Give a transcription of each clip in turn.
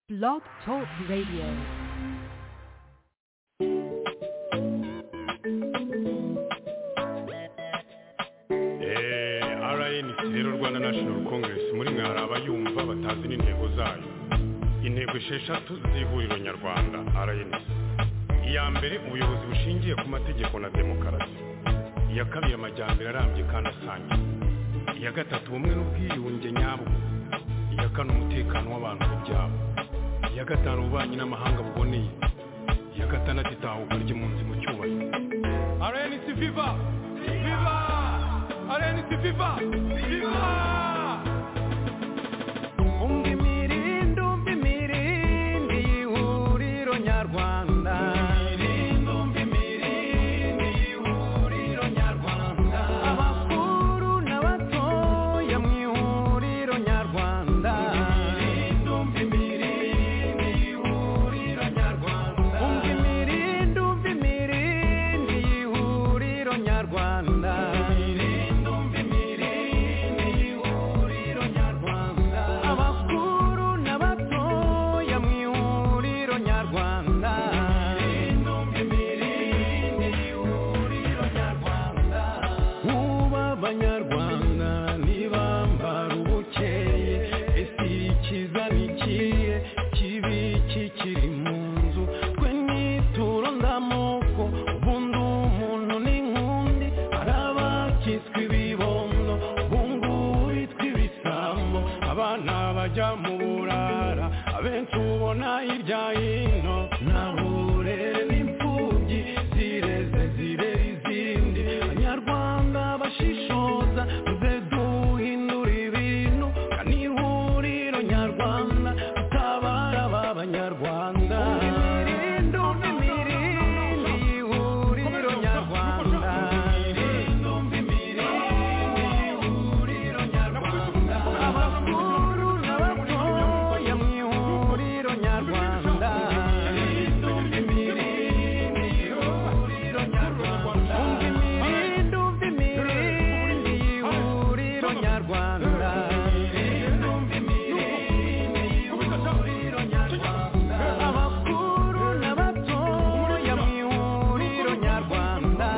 Blog Talk Radio. Eh, RNC rero Rwanda National Congress muri mwe hari abayumva batazi n'intego zayo intego esheshatu z'ihuriro nyarwanda RNC iya mbere ubuyobozi bushingiye ku mategeko na demokarasi iya kabiri amajyambere arambye kandi asangiye iya gatatu ubumwe n'ubwiyunge nyabwo iya kane umutekano w'abantu ku byabo iya gatanu ububanyi n'amahanga buboneye iya gatandatu itahuka ry'impunzi mu cyubahiro RNC Viva Viva RNC Viva Viva umva imirindi umva imirindi y'ihuriro nyarwanda abakuru n'abatoya mu ihuriro nyarwanda umva imirindi umva imirindi y'ihuriro nyarwanda abakuru n'abatoya mu ihuriro nyarwanda Kuba abanyarwanda ntibambara ubukeye ese ikiza ni ikihe kibi kikiri mu nzu twe nituro ndamoko ubundi umuntu ni nk'undi hari abakitswe ibibondo bungu bitwa ibisambo abana bajya mu burara abenshi ubona hirya hino nta burere n'imfubyi zireze zirera izindi abanyarwanda bashishoza tuze duhindura ibintu kandi ihuriro nyarwanda utabara b'abanyarwanda imirindi umva imirindi y'ihuriro nyarwanda abakuru n'abatoya mu ihuriro nyarwanda umva imirindi umva imirindi y'ihuriro nyarwanda abakuru n'abatoya mu ihuriro nyarwanda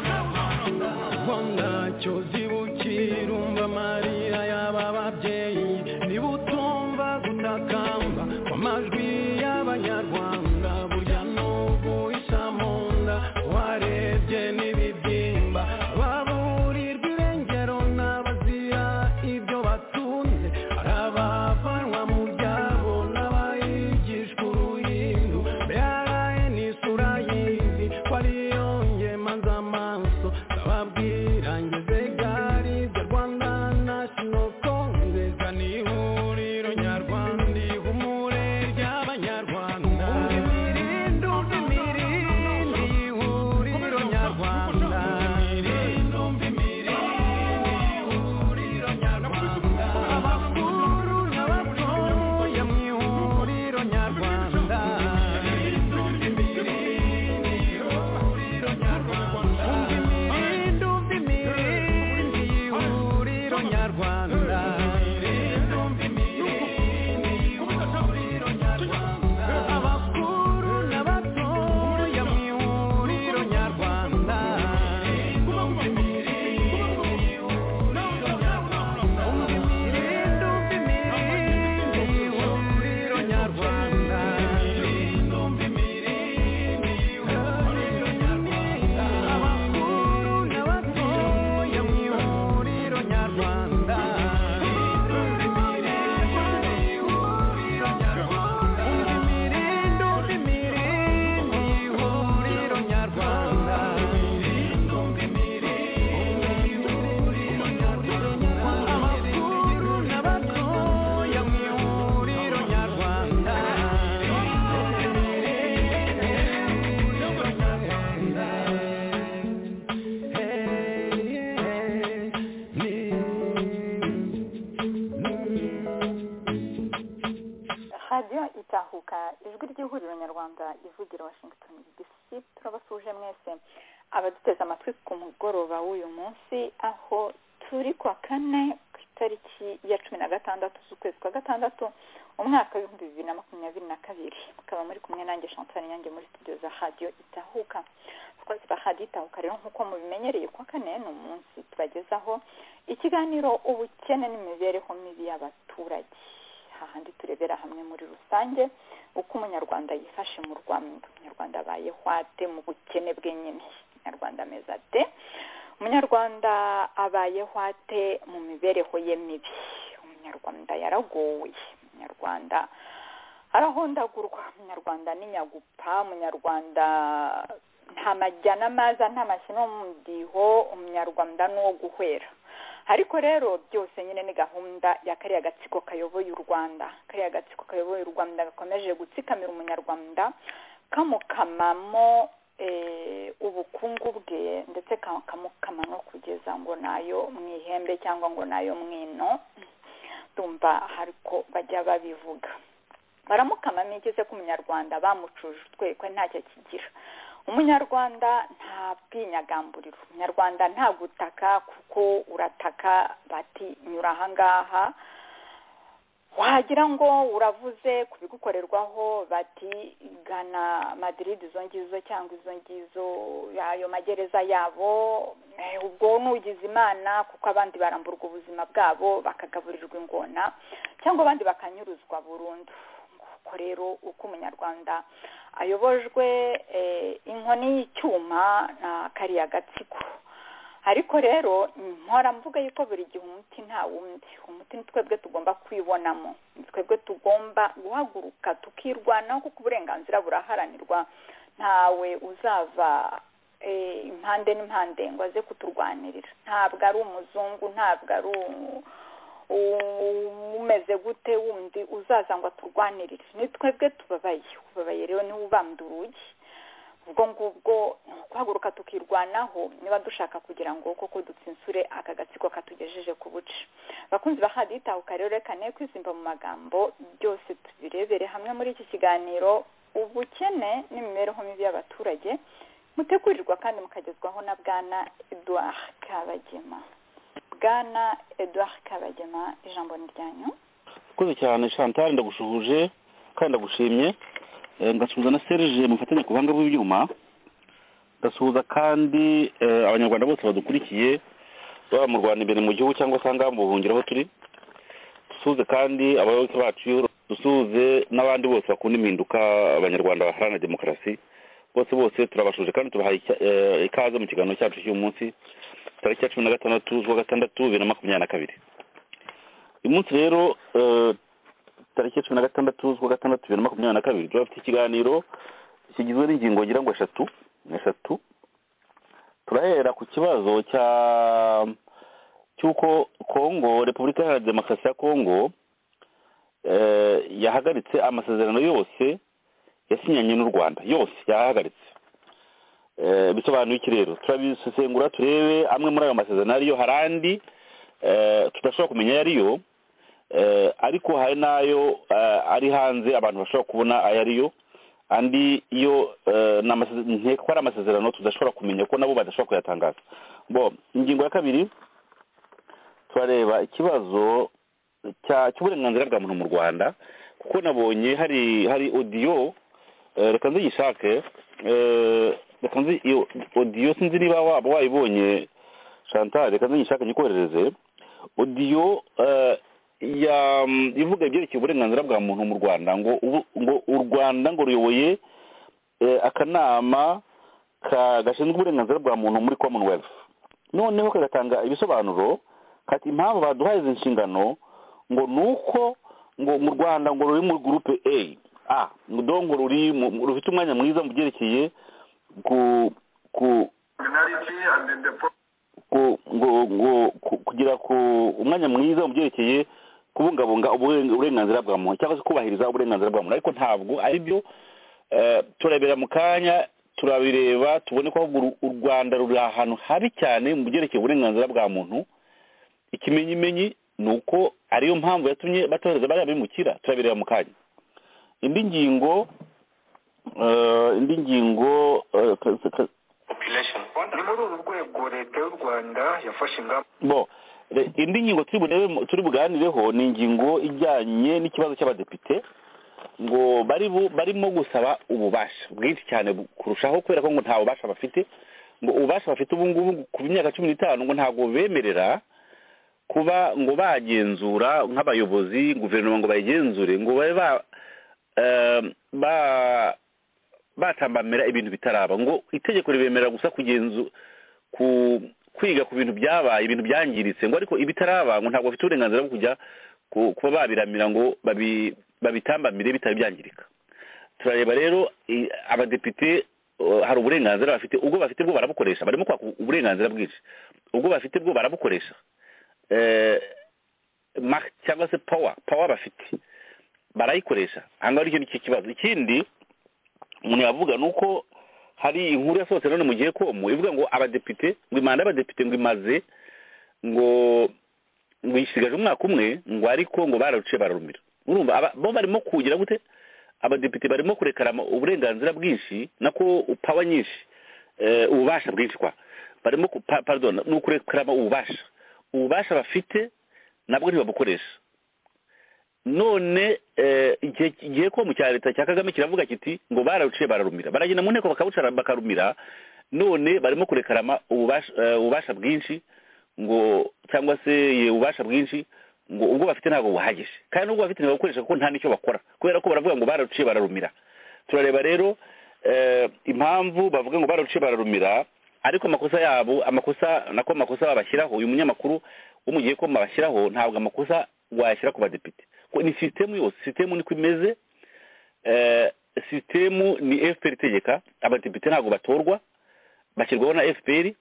ubwo ntacyo zibukira umva amarira y'aba babyeyi niba utumva gutakamba kw'amajwi y'abanyarwanda burya n'ubu isa mu nda warebye n'ibibyimba baburirwa irengero n'abazira ibyo batunze hari abavanwa mu byabo n'abayigishwa uruhindu mbere ni isura y'izi ko ariyo ngemanza amaso ndababwira ngeze gari bya rwanda national congress ni ihuriro nyarwanda ihumure ry'abanyarwanda imirindi umva imirindi ihuriro nyarwanda imirindi umva imirindi ihuriro nyarwanda abakuru n'abatoya mu ihuriro nyarwanda umva imirindi umva imirindi y'ihuriro nyarwanda abakuru n'abatoya mu ihuriro nyarwanda umva imirindi umva imirindi y'ihuriro nyarwanda abakuru n'abatoya mu ihuriro nyarwanda imirindi umva imirindi y'ihuriro nyarwanda abakuru n'abatoya mu ihuriro nyarwanda radiyo itahuka ijwi ry'ihuriro nyarwanda ivugira washington dc turabasuje mwese abaduteze amatwi ku mugoroba w'uyu munsi aho turi ku wa kane itariki ya cumi na gatandatu z'ukwezi kwa gatandatu umwaka w'ibihumbi bibiri na makumyabiri na kabiri mukaba muri kumwe nanjye chantal yanjye muri studio za radiyo itahuka abakozi ba radiyo itahuka rero nk'uko mubimenyereye kwa kane ni umunsi tubagezaho ikiganiro ubukene n'imibereho mibi y'abaturage hahandi turebera hamwe muri rusange uko umunyarwanda yifashe mu rwanda umunyarwanda abayeho ate mu bukene bwenyine umunyarwanda ameze ate umunyarwanda abayeho ate mu mibereho ye mibi umunyarwanda yaragowe umunyarwanda arahondagurwa umunyarwanda n'inyagupa umunyarwanda nta majyana maza nta mashyano mudiho umunyarwanda ni uwo guhwera ariko rero byose nyine ni gahunda ya kariya gatsiko kayoboye u rwanda kariya gatsiko kayoboye u rwanda gakomeje gutsikamira umunyarwanda kamukamamo ubukungu bwe ndetse kamukama no kugeza ngo nayo mu ihembe cyangwa ngo nayo mwino tumva ariko bajya babivuga baramukamamo igeze ku munyarwanda bamucuje utwekwe ntacyo kigira umunyarwanda nta bwinyagamburiro umunyarwanda nta gutaka kuko urataka bati nyura ahangaha wagira ngo uravuze ku bigukorerwaho bati gana madiride izo ngizo cyangwa izo ngizo ayo magereza yabo ubwo nugize imana kuko abandi baramburwa ubuzima bwabo bakagaburirwa ingona cyangwa abandi bakanyuruzwa burundu nguko rero uko umunyarwanda ayobojwe inkoni y'icyuma na kariya gatsiko ariko rero mpora mvuga yuko buri gihe umuti nta wundi umuti ni twebwe tugomba kwibonamo ni twebwe tugomba guhaguruka tukirwanaho kuko uburenganzira buraharanirwa ntawe uzava impande n'impande ngo aze kuturwanirira ntabwo ari umuzungu ntabwo ari umeze gute wundi uzaza ngo aturwanirire ni twebwe tubabaye ubabaye rero niwe ubambye urugi ubwo ngubwo ni ukuhaguruka tukirwanaho niba dushaka kugira ngo koko dutsinsure aka gatsiko katugejeje ku buce bakunzi ba hadiyo itahuka rero reka ne kwizimba mu magambo byose tubirebere hamwe muri iki kiganiro ubukene n'imibereho mibi y'abaturage mutegurirwa kandi mukagezwaho na bwana eduard kabagema bwana eduard kabagema ijambo ni ryanyu urakoze cyane chantal ndagushuhuje kandi ndagushimye Eh, ngasuhuza na serge mufatanya ku buhanga bw'ibyuma ngasuhuza kandi eh, abanyarwanda bose badukurikiye baba mu rwanda imbere mu gihugu cyangwa se ahangaha mu buhungiro aho turi dusuhuze kandi abayoboke bacu dusuhuze n'abandi bose bakunda impinduka abanyarwanda baharanira demokarasi bose bose turabashuje kandi tubahaye icya- eh, ikaze mu kiganiro cyacu cy'uyu munsi tariki ya cumi na gatandatu z'uwa gatandatu bibiri na makumyabiri na kabiri uyu munsi rero eh, tariki ya cumi na gatandatu z'ukwa gatandatu bibiri na makumyabiri na kabiri turafite ikiganiro kigizwe n'ingingo ngira ngo eshatu eshatu turahera ku kibazo cya cy'uko kongo repubulika iharanira demokarasi ya kongo eh, yahagaritse amasezerano yose yasinyanye n'u rwanda yose yahagaritse Eh, bisobanuye iki rero turabisesengura turebe amwe muri ayo masezerano ariyo hari andi eh, tudashobora kumenya ayo ariyo eh, ariko hari n'ayo eh, ari hanze abantu bashobora kubona ayo ariyo andi yo eh, ni amase- nkeka ko ari amasezerano tudashobora kumenya ko nabo badashobora kuyatangaza bo ingingo ya kabiri turareba ikibazo cya- cy'uburenganzira bwa muntu mu rwanda kuko nabonye hari hari odiyo eh, reka nziyishake eh, reka nzi iyo odiyo sinzi niba waba wayibonye chantal reka nziyishake nyikoherereze odiyo eh, ya mm, ivuga ibyerekeye uburenganzira bwa muntu mu rwanda ngo ubu- ngo u rwanda ngo ruyoboye eh, akanama ka- gashinzwe uburenganzira bwa muntu muri commonwealth noneho kagatanga ibisobanuro kati impamvu baduhaye izi nshingano ngo ni uko ngo mu rwanda ngo ruri muri gurupe a a ngo do ngo ruri mu- mu- rufite umwanya mwiza mu byerekeye ku ku ku- ngo- ngo- ku- kugira ku umwanya mwiza mu byerekeye kubungabunga uburen- uburenganzira bwa muntu cyangwa se kubahiriza uburenganzira bwa muntu ariko ntabwo ari byo Eh, turabira mu kanya turabireba tubone ko ahubwo u- u rwanda ruri ahantu habi cyane mu byerekeye uburenganzira bwa muntu ikimenyimenyi ni uko ariyo mpamvu yatumye batohereza bariya bimukira turabireba mu kanya indi ngingo eh, indi ngingo eh, ka- ka- ni muri uru rwego leta y'u rwanda yafashe ingamba bo Re- indi ngingo turi burebe- turi buganireho ni ingingo ijyanye n'ikibazo cy'abadepite ngo bari bu- barimo gusaba ububasha bwinshi cyane bu- kurushaho kubera ko ngo nta bubasha bafite ngo ububasha bafite ubu ngubu ku myaka cumi n'itanu ngo ntabwo bemerera kuba ngo bagenzura nk'abayobozi guverinoma ngo bayigenzure ngo babe ba eh, ba- batambamira ibintu bitaraba ngo itegeko ribemerera gusa kugenzu ku kwiga ku bintu byabaye ibintu byangiritse ngo ariko ibitaraba ngo ntabwo bafite uburenganzira bwo kujya ku- kuba babiramira ngo babi- babitambamire bitari byangirika turareba rero i- abadepite uh, hari uburenganzira bafite ubwo bafite bwo barabukoresha barimo kwaka uburenganzira bwinshi ubwo bafite bwo barabukoresha Eh, ma- cyangwa se power power bafite barayikoresha ahangaha aricyo nicyo kibazo ikindi umuntu yavuga ni uko hari inkuru yasohotse none mu gihe komu ivuga ngo abadepite ngo imanda y'abadepite ngo imaze ngo ngo isigaje umwaka umwe ngo ariko ngo bararuciye bararumira urumva aba- bo barimo kugira gute abadepite barimo kurekarama uburenganzira bwinshi nako pawa nyinshi eh, ububasha bwinshi kwa barimo ku- pa- pardon ni ukurekarama ububasha ububasha bafite nabwo ntibabukoresha none eh, igihe igihe ko mu cya leta cya kagame kiravuga kiti ngo bararuciye bararumira baragenda mu nteko bakabucara bakarumira none barimo kurekarama ububasha eh, ububasha bwinshi ngo cyangwa se ye ububasha bwinshi ngo ubwo bafite ntabwo buhagije kandi n'ubwo bafite ntibabukoresha kuko nta n'icyo bakora kubera ko baravuga ngo bararuciye bararumira turareba rero eh, impamvu bavuga ngo bararuciye bararumira ariko amakosa yabo amakosa nako amakosa babashyiraho uyu munyamakuru wo mu gihe ko babashyiraho ntabwo amakosa wayashyira ku badepite Ko ni sisitemu yose sisitemu niko imeze Eh, sisitemu ni fpr itegeka abadepite ntabwo batorwa bashyirwaho na fpr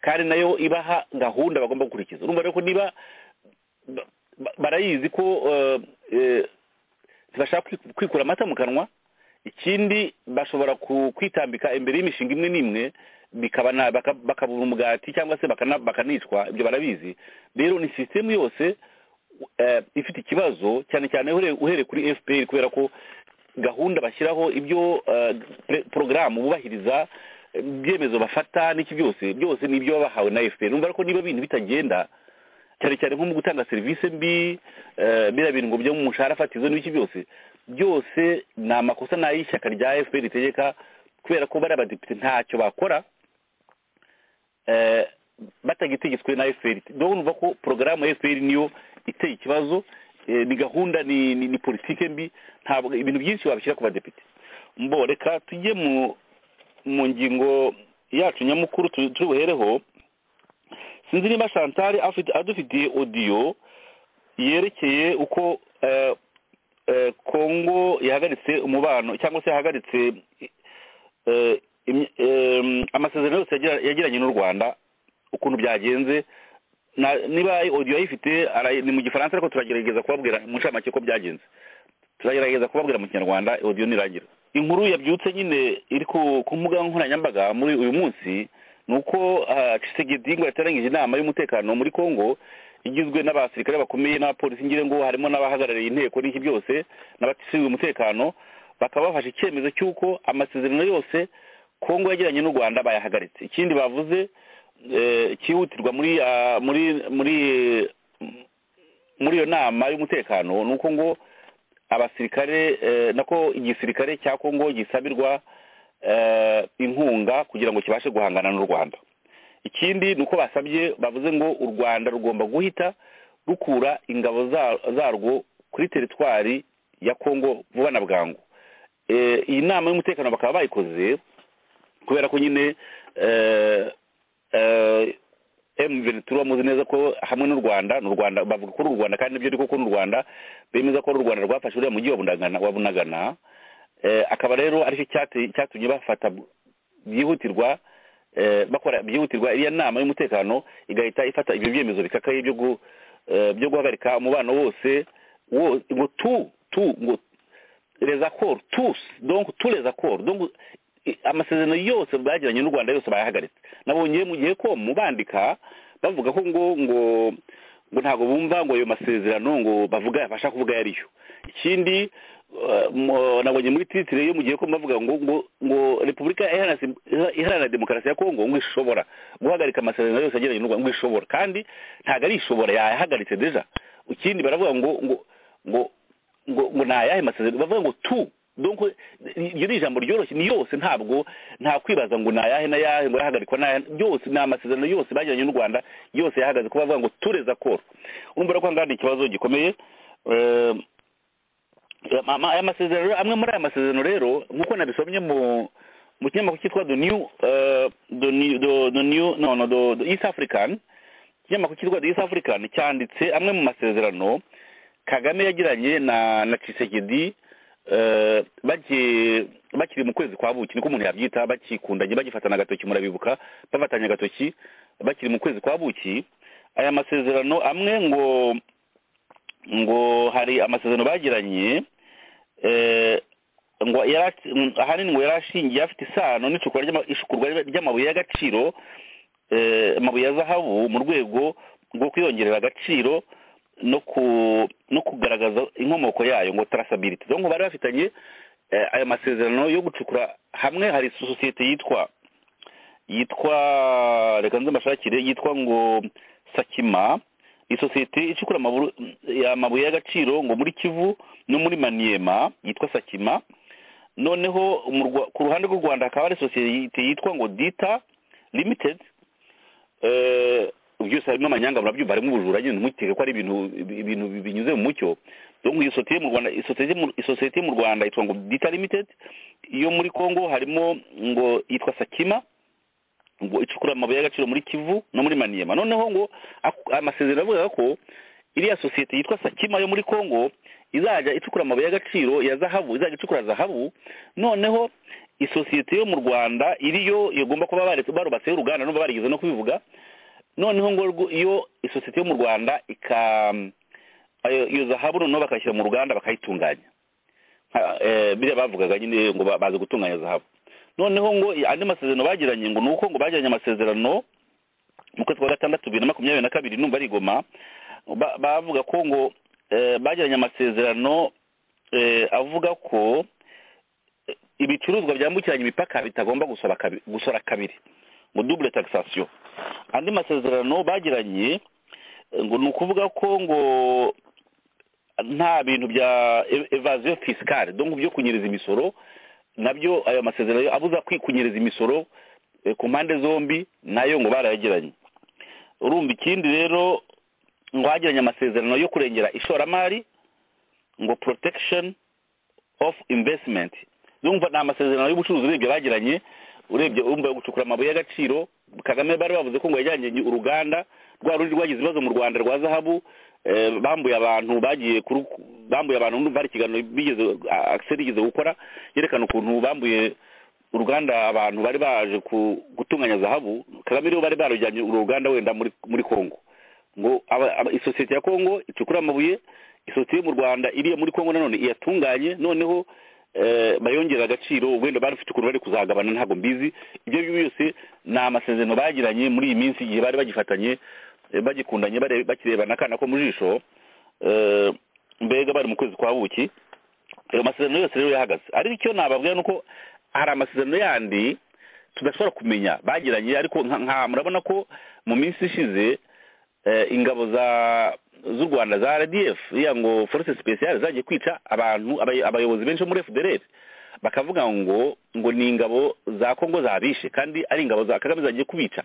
kandi nayo ibaha gahunda bagomba gukurikiza urumva rero ko niba ba- ba- barayizi ko eh, eh, ntibashaka kwi- kwikura amata mu kanwa ikindi bashobora ku- kwitambika imbere y'imishinga imwe n'imwe bikaba na- baka- bakabura umugati cyangwa se bakana- bakanicwa ibyo barabizi rero ni sisitemu yose eh, ifite ikibazo cyane cyane uhere- uhereye kuri fpr kubera ko gahunda bashyiraho ibyo eh, pre- porogaramu bubahiriza eh, ibyemezo bafata n'iki byose byose ni ibyo babahawe na fpr numva ko niba ibintu bitagenda cyane cyane nko mu gutanga serivisi mbi eh, biriya bintu ngo byo mu mushahara fatizo n'ibiki byose byose ni amakosa n'ay'ishyaka rya fpr ritegeka kubera ko bariya badepite ntacyo bakora eh, batagitegetswe na fpr niyo numva ko porogaramu ya fpr niyo iteye ikibazo eh, ni gahunda ni ni- ni politike mbi ntabwo ibintu byinshi wabishyira ku badepite mbo reka tujye mu mu ngingo yacu nyamukuru tu- turi buhereho sinzi niba chantal afite adufitiye odiyo yerekeye uko eh, eh, kongo yahagaritse umubano cyangwa se yahagaritse eh, imye- em, amasezerano yose yagira- yagiranye n'u rwanda ukuntu byagenze na- niba audio ayifite ara- ni mu gifaransa ariko turagerageza kubabwira mu ncamake ko byagenze turagerageza kubabwira mu kinyarwanda audio nirangira inkuru yabyutse nyine iri ku ku mbuga nkoranyambaga muri uyu munsi ni uko ah, Tshisekedi ngo yateranyije inama y'umutekano muri congo igizwe n'abasirikare bakomeye n'abapolisi ngire ngo harimo n'abahagarariye inteko n'iki byose n'abashinzwe umutekano bakaba bafashe icyemezo cy'uko amasezerano yose congo yagiranye n'u rwanda bayahagaritse ikindi bavuze eh, cyihutirwa muri ah, muri muri muri iyo nama y'umutekano ni uko ngo abasirikare eh, nako igisirikare cya Kongo gisabirwa eh, inkunga kugira ngo kibashe guhangana n'u Rwanda ikindi ni uko basabye bavuze ngo u Rwanda rugomba guhita rukura ingabo za- zarwo kuri teritwari ya Kongo vuba na bwangu Eh, iyi nama y'umutekano bakaba bayikoze kubera ko nyine eh, eh, M23 bamuzi neza ko hamwe n'u Rwanda n'u Rwanda bavuga ko ari u Rwanda kandi nibyo ariko ko n'u Rwanda bemeza ko ari u Rwanda rwafashe uriya mujyi wa Bunagana wa Bunagana eh, akaba rero aricyo cyate- cyatumye bafata byihutirwa eh, bakora byihutirwa iriya nama y'umutekano igahita ifata ibyo byemezo bikakaye byo gu- eh, byo guhagarika umubano wose wo- ngo tu tu ngo les accords tous donc tous les accords donc i- amasezerano yose bagiranye n'u Rwanda yose bayahagaritse nabonye mu gihe ko mubandika bavuga ko ngo ngo ngo ntabwo bumva ngo ayo masezerano ngo bavuga bashaka kuvuga yariyo ikindi mu- nabonye muri titire iyo mugiye ko bavuga ngo ngo ngo repubulika iharanira iha- iharanira demokarasi ya kongo ngo ishobora guhagarika amasezerano yose agiranye n'u rwanda ngo ishobora kandi ntabwo ari ishobora yayahagaritse deja ikindi baravuga ngo ngo ngo ngo ngo ni ayahe masezerano bavuga ngo tu donc iryo ni ijambo ryoroshye ni yose ntabwo nta kwibaza ngo ni ayahe n'ayahe ngo yahagarikwa n'ayahe yose ni amasezerano yose bagiranye n'u rwanda yose yahagaze kuba bavuga ngo tureza koro urumva rero ko hangana hari ikibazo gikomeye eh, ama- ama- aya masezerano amwe muri aya masezerano rero nk'uko nabisomye mu mu kinyamakuru cyitwa the new eh, the new the- the new no no the the east african ikinyamakuru cyitwa the east african cyanditse amwe mu masezerano kagame yagiranye na na Tshisekedi eh, bagiye bakiri mu kwezi kwa buki niko umuntu yabyita bakikundanye bagifatana agatoki murabibuka bafatanye agatoki bakiri mu kwezi kwa buki aya masezerano amwe ngo ngo hari amasezerano bagiranye eh, ngo yara- mm, ahanini ngo yari ashingiye afite isano n'icukura ry'ama- icukurwa ry'amabuye y'agaciro eh, amabuye ya zahabu mu rwego rwo kwiyongerera agaciro no ku no kugaragaza inkomoko yayo ngo traceability donc bari bafitanye eh, aya masezerano yo gucukura hamwe hari sosiyete yitwa yitwa reka nze mbashakire yitwa ngo sakima isosiyete icukura amaburu- ya- amabuye y'agaciro ngo muri kivu no muri maniyema yitwa sakima noneho mu Rwa- ku ruhande rw'u rwanda hakaba hari sosiyete yitwa ngo dita limited eh, byose harimo amanyanga murabyumva harimo ubujura nyine ntimukeke ko ari ibintu ibintu binyuze mu mucyo donc iyo sosiyete mu rwanda isosiyete mu- isosiyete mu rwanda yitwa ngo dita limited iyo muri congo harimo ngo yitwa sakima ngo icukura amabuye y'agaciro muri kivu no muri maniyema noneho ngo ak- amasezerano avuga ko iriya sosiyete yitwa sakima yo muri congo izajya icukura amabuye y'agaciro ya zahabu izajya icukura zahabu noneho isosiyete yo mu rwanda iriyo igomba kuba bare- barubatseho uruganda numva barigeze no kubivuga noneho ngo rwo- iyo isosiyete yo mu rwanda ika ayo- iyo zahabu noneho bakayishyira mu ruganda bakayitunganya nka- eh, biriya bavugaga nyine ngo ba- bazi gutunganya zahabu noneho ngo andi masezerano bagiranye ngo ni uko ngo bagiranye amasezerano mu kwezi kwa gatandatu bibiri na makumyabiri na kabiri numva ari i goma ba- bavuga ko ngo eh, bagiranye amasezerano eh, avuga ko eh, ibicuruzwa byambukiranya imipaka bitagomba gusora kabi- gusora kabiri ngo double taxation andi masezerano bagiranye eh, ngo ni ukuvuga ko ngo nta bintu bya ev- evasion fiscale donc byo kunyereza imisoro nabyo ayo masezerano yo abuza kwikunyereza imisoro eh, ku mpande zombi nayo ngo barayagiranye urumva ikindi rero ngo hagiranye amasezerano yo kurengera ishoramari ngo protection of investment urumva ni amasezerano y'ubucuruzi urebye bagiranye urebye urumva yo gucukura amabuye y'agaciro kagame bari bavuze ko ngo yajyanye uruganda rwa rundi rwagize ibibazo mu rwanda rwa zahabu eh, bambuye abantu bagiye kuru- bambuye abantu ndumva hari ikiganiro bigeze akiseri igeze gukora yerekana ukuntu bambuye uruganda abantu bari baje ku- gutunganya zahabu kagame rero bari barujyanye uru ruganda wenda muri muri kongo ngo aba- aba- isosiyete ya kongo icukura amabuye isosiyete yo mu rwanda iriya muri kongo nanone iyatunganye noneho eh, bayongera agaciro wenda bari bafite ukuntu bari kuzagabana ntabwo mbizi ibyo ngibyo byose ni amasezerano bagiranye muri iyi minsi igihe bari bagifatanye eh, bagikundanye bare- bakirebana akana ko mu jisho eh, mbega bari mu kwezi kwa buki ayo masezerano yose rero yahagaze ariko icyo nababwira ni uko hari amasezerano yandi tudashobora kumenya bagiranye ariko nka- nka murabona ko mu minsi ishize eh, ingabo za z'u rwanda za rdf iriya ngo force speciale zagiye kwica abantu abay- abayobozi benshi bo muri fdrf bakavuga ngo ngo ni ingabo za kongo zabishe kandi ari ingabo za kagame zagiye kubica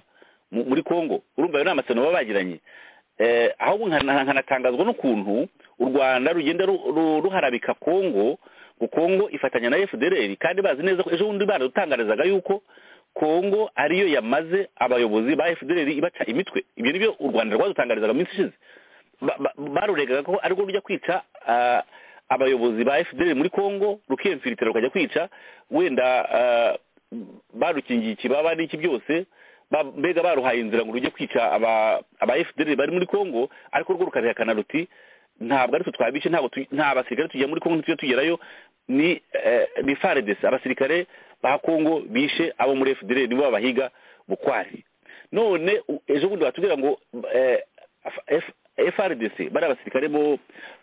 mu- muri kongo urumva ayo ni amasezerano baba bagiranye eh, ahubwo nkana- nkanatangazwa n'ukuntu u rwanda rugenda ru- ru- ruharabika kongo ngo kongo ifatanya na fdr kandi bazi neza ko ejo bundi baradutangarizaga yuko kongo ariyo yamaze abayobozi ba fdr ibaca imitwe ibyo ni byo u rwanda rwadutangarizaga mu minsi ishize Ba- ba- baruregaga ko ari rwo rujya kwica ah, abayobozi ba fdr muri kongo rukiyemfiritira rukajya kwica wenda ah, barukingiye ikibaba n'iki byose ba- mbega baruhaye inzira ngo rujye kwica aba aba fdr bari muri kongo ariko rwo rukarihakana ruti ntabwo ari twe twabice ntabwo tu- nta basirikare tujya muri kongo ntitujya tugerayo ni eh, ni faredesi abasirikare ba kongo bishe abo muri fdr nibo babahiga bukwari none u- ejo bundi batubwira ngo eh, F- F- frdc bari abasirikare bo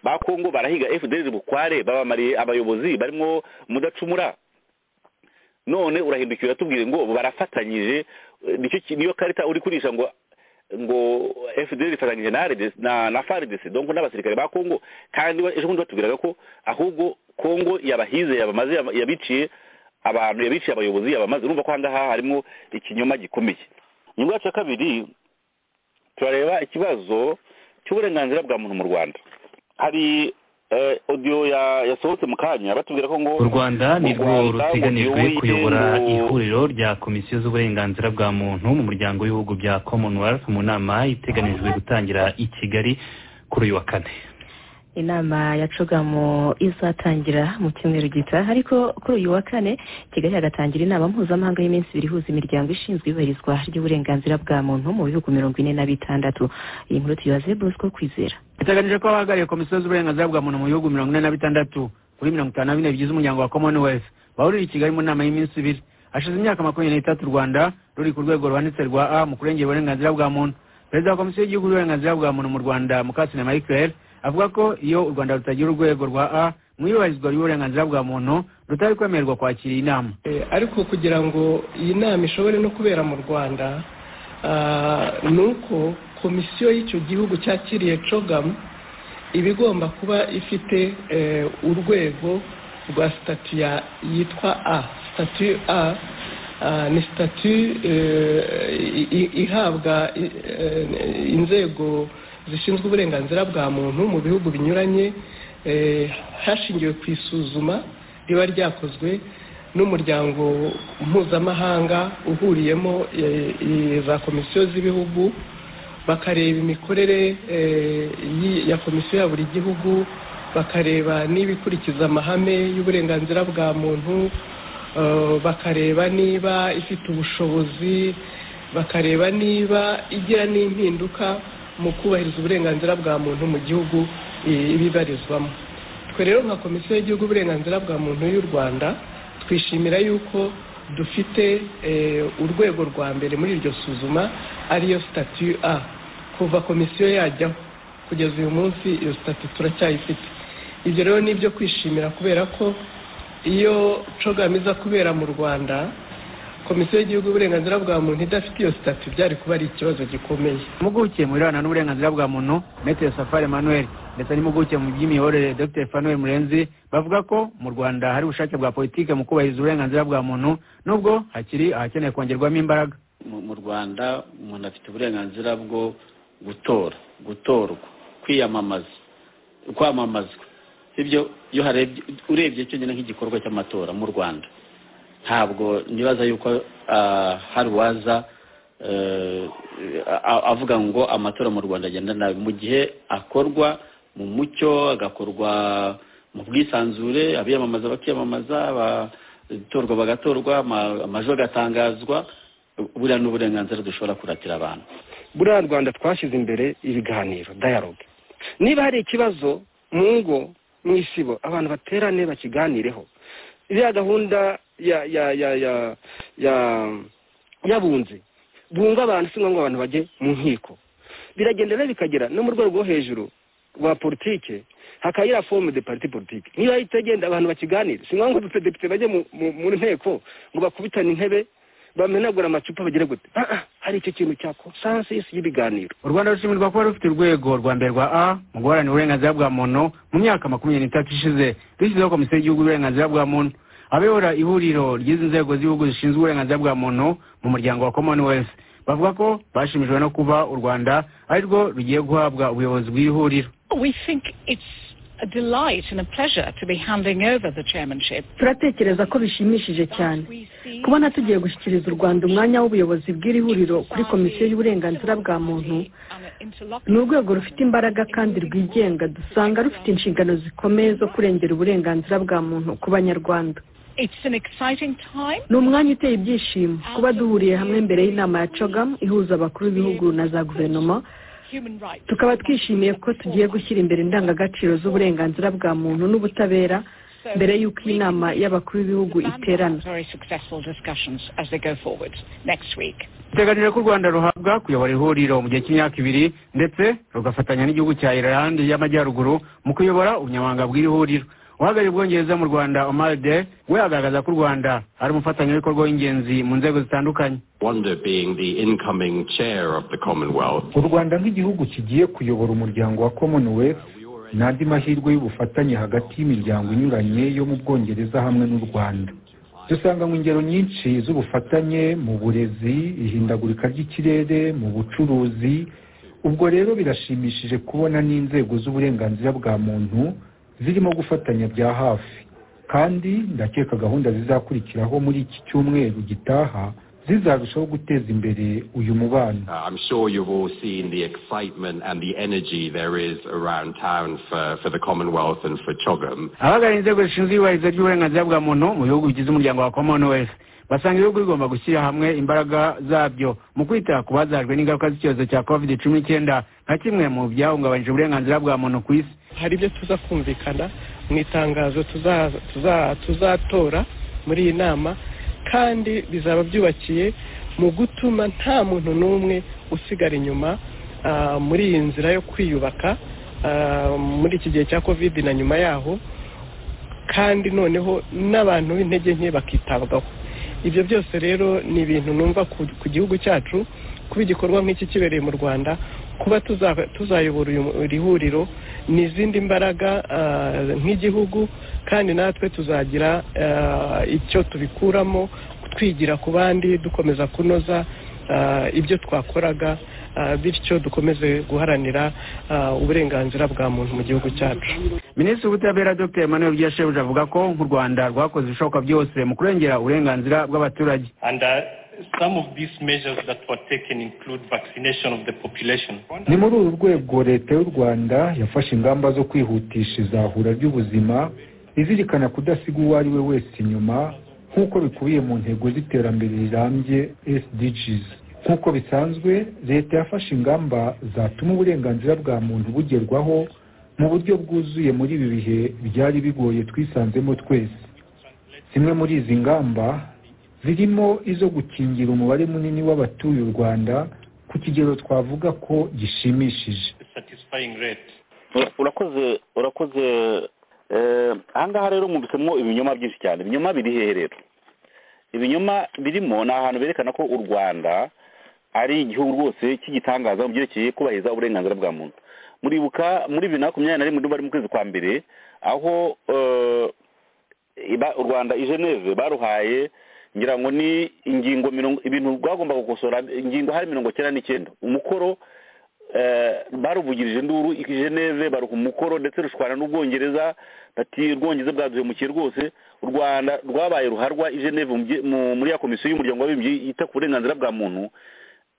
ba kongo barahiga fdr bukware babamariye abayobozi barimo mudacumura none urahindukira uratubwire ngo barafatanyije nicyo ki- niyo karita uri kurisha ngo ngo fdr ifatanyije na RDC na, na frdc donc n'abasirikare ba kongo kandi ba- ejo bundi batubwiraga ko ahubwo kongo yabahize yabamaze yaba- yabiciye abantu yabiciye abayobozi yabamaze urumva ko ahangaha harimo ikinyoma gikomeye ingingo yacu ya kabiri turareba ikibazo cy'uburenganzira bwa muntu mu rwanda hari eh, audio ya- yasohotse mu kanya batubwira ko ngo u rwanda ni rwo Rwanda ruteganijwe ngo kuyobora ngo- ihuriro rya komisiyo z'uburenganzira bwa muntu mu muryango w'ibihugu bya commonwealth mu nama iteganijwe gutangira i kigali kuri uyu wa kane inama ya cugamo izatangira mu cyumweru gitaha ariko kuri uyu wa kane kigali hagatangira inama mpuzamahanga y'iminsi ibiri ihuza imiryango ishinzwe ibahirizwa ry'uburenganzira bwa muntu mu bihugu mirongo ine na bitandatu iyi nkuru tuyibaze bosco kwizera biteganije ko abahagarariye komisiyo z'uburenganzira bwa muntu mu bihugu mirongo ine na bitandatu kuri mirongo itanu na bine bigize umuryango wa commonwealth bahurira i kigali mu nama y'iminsi ibiri hashize imyaka makumyabiri n'itatu u rwanda ruri ku rwego ruhanitse rwa a mu kurengera uburenganzira bwa muntu perezida wa komisiyo y'igihugu y'uburenganzira bwa muntu mu rwanda mukasine marie claire avuga ko iyo u rwanda rutagira urwego rwa a mu iyubahirizwa ry'uburenganzira bwa muntu rutari kwemererwa kwakira iyi nama Eh, ariko kugira ngo iyi nama ishobore no kubera mu rwanda ah, ni uko komisiyo y'icyo gihugu cyakiriye cogam iba igomba kuba ifite eh, urwego rwa sitatu ya- yitwa a sitatu a ah, ni sitatu eh, i- i- ihabwa i- eh, inzego zishinzwe uburenganzira bwa muntu mu bihugu binyuranye eh, hashingiwe ku isuzuma riba ryakozwe n'umuryango mpuzamahanga uhuriyemo eh, eh, za komisiyo z'ibihugu bakareba imikorere eh, yi- ya komisiyo ya buri gihugu bakareba niba ikurikiza amahame y'uburenganzira bwa muntu eh, bakareba niba ifite ubushobozi bakareba niba igira n'impinduka mu kubahiriza uburenganzira bwa muntu mu gihugu eh, ibibarizwamo twe rero nka komisiyo y'igihugu uburenganzira bwa muntu y'u rwanda twishimira yuko dufite eh, urwego rwa mbere muri iryo suzuma ariyo sitatu a kuva komisiyo yajyaho kugeza uyu munsi iyo sitatu turacyayifite ibyo rero ni ibyo kwishimira kubera ko iyo cogama iza kubera mu rwanda komisiyo y'igihugu uburenganzira bwa muntu idafite iyo sitatu byari kuba ari ikibazo gikomeye impuguke mu birebana n'uburenganzira bwa muntu metero safari emmanuel ndetse n'impuguke mu by'imiyoborere dr fanuel murenzi bavuga ko mu rwanda hari ubushake bwa politike mu kubahiriza uburenganzira bwa muntu nubwo hakiri ahakeneye kongerwamo imbaraga mu mu rwanda umuntu afite uburenganzira bwo gutora gutorwa kwiyamamaza kwamamazwa ibyo iyo harebye urebye cyonyine nk'igikorwa cy'amatora mu rwanda ntabwo nibaza yuko ah, hari uwaza eh, a- avuga ngo amatora mu rwanda agenda nabi mu gihe akorwa mu mucyo agakorwa mu bwisanzure abiyamamaza bakiyamamaza abatorwa bagatorwa ama- amajwi agatangazwa buriya ni uburenganzira dushobora kuratira abantu buriya rwanda twashyize imbere ibiganiro dayaloge niba hari ikibazo mu ngo mu isibo abantu baterane bakiganireho iriya gahunda ya ya ya ya ya yabunze bunga abantu si ngombwa abantu bajye mu nkiko biragenda rero bikagera no mu rwego rwo hejuru rwa politike hakayira fomu de parti politike niba itagenda abantu bakiganire si ngombwa depite bajye mu- mu- mu nteko ngo bakubitane intebe bamenagura amacupa bagire gute Ah, ah, hari icyo kintu cya konsansi y'ibiganiro u rwanda rushimirwa kuba rufite urwego rwa mbere rwa a mu guharanira uburenganzira bwa muntu mu myaka makumyabiri n'itatu ishize dushyizeho komisiyo y'igihugu y'uburenganzira bwa muntu abayobora ihuriro ry'izi nzego z'ibihugu zishinzwe uburenganzira bwa muntu mu muryango wa commonwealth bavuga ko bashimishijwe no kuba u rwanda ari rwo rugiye guhabwa ubuyobozi bw'ihuriro We think it's a delight and a pleasure to be handing over the chairmanship. turatekereza ko bishimishije cyane We see kubona tugiye gushyikiriza u rwanda umwanya w'ubuyobozi bw'iri huriro kuri komisiyo y'uburenganzira bwa muntu an interlocutor ni urwego rufite imbaraga kandi rwigenga dusanga rufite inshingano zikomeye zo kurengera uburenganzira bwa muntu ku banyarwanda It's an exciting time. ni umwanya uteye ibyishimo kuba duhuriye hamwe mbere y'inama ya cogam ihuza abakuru b'ibihugu na za guverinoma Human rights. tukaba twishimiye ko tugiye gushyira imbere indangagaciro z'uburenganzira bwa muntu n'ubutabera So mbere y'uko iyi nama y'abakuru b'ibihugu plan iterana very successful discussions as they go forward next week. biteganijwe ko u rwanda ruhabwa kuyobora ihuriro mu gihe cy'imyaka ibiri ndetse rugafatanya n'igihugu cya ireland y'amajyaruguru mu kuyobora ubunyamabanga bw'iri huriro uhagarariye ubwongereza mu rwanda omar de we agaragaza ko u rwanda ari umufatanyabikorwa w'ingenzi mu nzego zitandukanye Rwanda being the incoming chair of the Commonwealth. u rwanda nk'igihugu kigiye kuyobora umuryango wa commonwealth ni andi mahirwe y'ubufatanye hagati y'imiryango inyuranye yo mu bwongereza hamwe n'u rwanda dusanga mu ngero nyinshi z'ubufatanye mu burezi ihindagurika ry'ikirere mu bucuruzi ubwo rero birashimishije kubona n'inzego z'uburenganzira bwa muntu zirimo gufatanya bya hafi kandi ndakeka gahunda zizakurikiraho muri iki cyumweru gitaha zizarushaho guteza imbere uyu mubano Uh, I'm sure you've all seen the excitement and the energy there is around town for, for the Commonwealth and for Chogam. abahagarariye inzego zishinzwe iyubahirizwa ry'uburenganzira bwa muntu mu bihugu bigize umuryango wa commonwealth basanga ibihugu bigomba gushyira hamwe imbaraga zabyo mu kwita ku bazajwe n'ingaruka z'icyorezo cya covid cumi n'icyenda nka kimwe mu byahungabanyije uburenganzira bwa muntu ku isi hari ibyo tuza kumvikana mu itangazo tuza- tuza- tuzatora muri iyi nama kandi bizaba byubakiye mu gutuma nta muntu n'umwe usigara inyuma ah, muri iyi nzira yo kwiyubaka ah, muri iki gihe cya covid na nyuma yaho kandi noneho n'abantu b'intege nke bakitabwaho ibyo byose rero ni ibintu numva ku ku gihugu cyacu kuba igikorwa nk'iki kibereye mu rwanda kuba tuza- tuzayobora uyu mu- iri huriro ni izindi mbaraga ah, nk'igihugu kandi natwe tuzagira ah, icyo tubikuramo twigira ku bandi dukomeza kunoza ah, ibyo twakoraga ah, bityo dukomeze guharanira ah, uburenganzira bwa muntu mu gihugu cyacu minisitiri w'ubutabera dr emmanuel byashebuja avuga ko nk'u rwanda rwakoze ibishoboka byose mu kurengera uburenganzira bw'abaturage And uh, some of these measures that were taken include vaccination of the population. ni muri uru rwego leta y'u rwanda yafashe ingamba zo kwihutisha izahura ry'ubuzima izirikana kudasiga uwo ari we wese inyuma nk'uko bikubiye mu ntego z'iterambere rirambye sdgs nk'uko bisanzwe leta yafashe ingamba zatuma uburenganzira bwa muntu bugerwaho mu buryo bwuzuye muri ibi bihe byari bigoye twisanzemo twese zimwe muri izi ngamba zirimo izo gukingira umubare munini w'abatuye u rwanda ku kigero twavuga ko gishimishije Satisfying rate. Ura- urakoze urakoze eh, ahangaha rero mwumvisemwo ibinyoma byinshi cyane ibinyoma biri hehe rero ibinyoma birimo ni ahantu berekana ko u rwanda ari igihugu rwose cy'igitangaza mu byerekeye kubahiriza uburenganzira bwa muntu muribuka muri bibiri na makumyabiri na rimwe bari mu kwezi kwa mbere aho eh, iba- u rwanda i geneve baruhaye ngira ngo ni ingingo mirongo ibintu rwagomba gukosora ingingo hari mirongo cyenda n'icyenda umukoro eh, baruvugirije induru i geneve baruha umukoro ndetse rushwana n'ubwongereza bati ubwongereza bwaduhemukiye rwose u rwanda rwabaye ruharwa i geneve mu bye- mu- muri ya komisiyo y'umuryango w'abibumbye yita ku burenganzira bwa muntu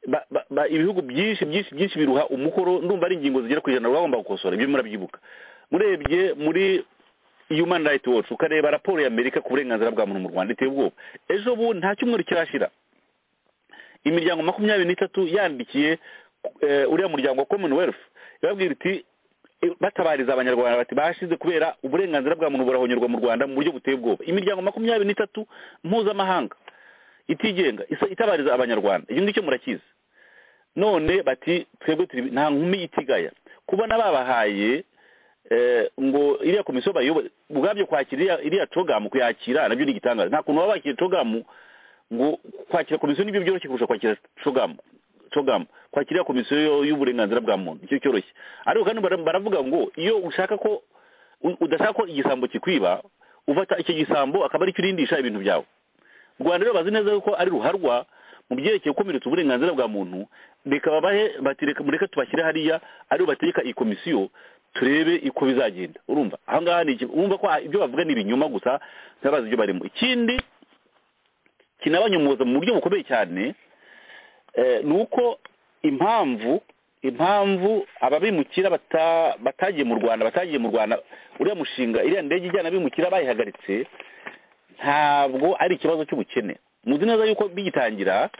ba- ba- ba- ibihugu byinshi byinshi byinshi biruha umukoro ndumva ari ingingo zigera ku ijana rwagomba gukosora ibyo murabyibuka murebye muri human rights watch ukareba raporo ya amerika ku burenganzira bwa muntu mu rwanda iteye ubwoba ejo bundi nta cyumweru kirashira imiryango makumyabiri n'itatu yandikiye eh, uriya muryango wa commonwealth ibabwira iti eh, batabariza abanyarwanda bati bashize kubera uburenganzira bwa muntu burahonyorwa mu rwanda mu buryo buteye ubwoba imiryango makumyabiri n'itatu mpuzamahanga itigenga isa- itabariza abanyarwanda icyo ngicyo murakizi none bati twebwe turi nta nkumi itigaya kubona babahaye eh, ngo iriya komisiyo bayoboye ubwabyo kwakira iriya- iriya cogamu kuyakira nabyo ni igitangaza nta kuntu baba bakira cogamu ngo kwakira komisiyo nibyo byoroshye kurusha kwakira cogamu cogamu kwakira iriya komisiyo y'uburenganzira bwa muntu nicyo cyoroshye ariko kandi bara- baravuga ngo iyo ushaka ko u- udashaka ko igisambo kikwiba ufata icyo gisambo akaba aricyo urindisha ibintu byawe u rwanda rero bazi neza yuko ari ruharwa mu byerekeye gukomeretsa uburenganzira bwa muntu reka babahe bati reka mureke tubashyire hariya aribo bategeka iyi komisiyo turebe uko bizagenda urumva aha ngaha ni iki urumva ko ibyo bavuga ni ibinyoma gusa ntibabazi ibyo barimo ikindi kinabanyomoza mu buryo bukomeye cyane eh, ni uko impamvu impamvu ababimukira bata- batagiye mu rwanda batagiye mu rwanda uriya mushinga iriya ndege ijyana abimukira bayihagaritse ntabwo ari ikibazo cy'ubukene muzi neza yuko bigitangira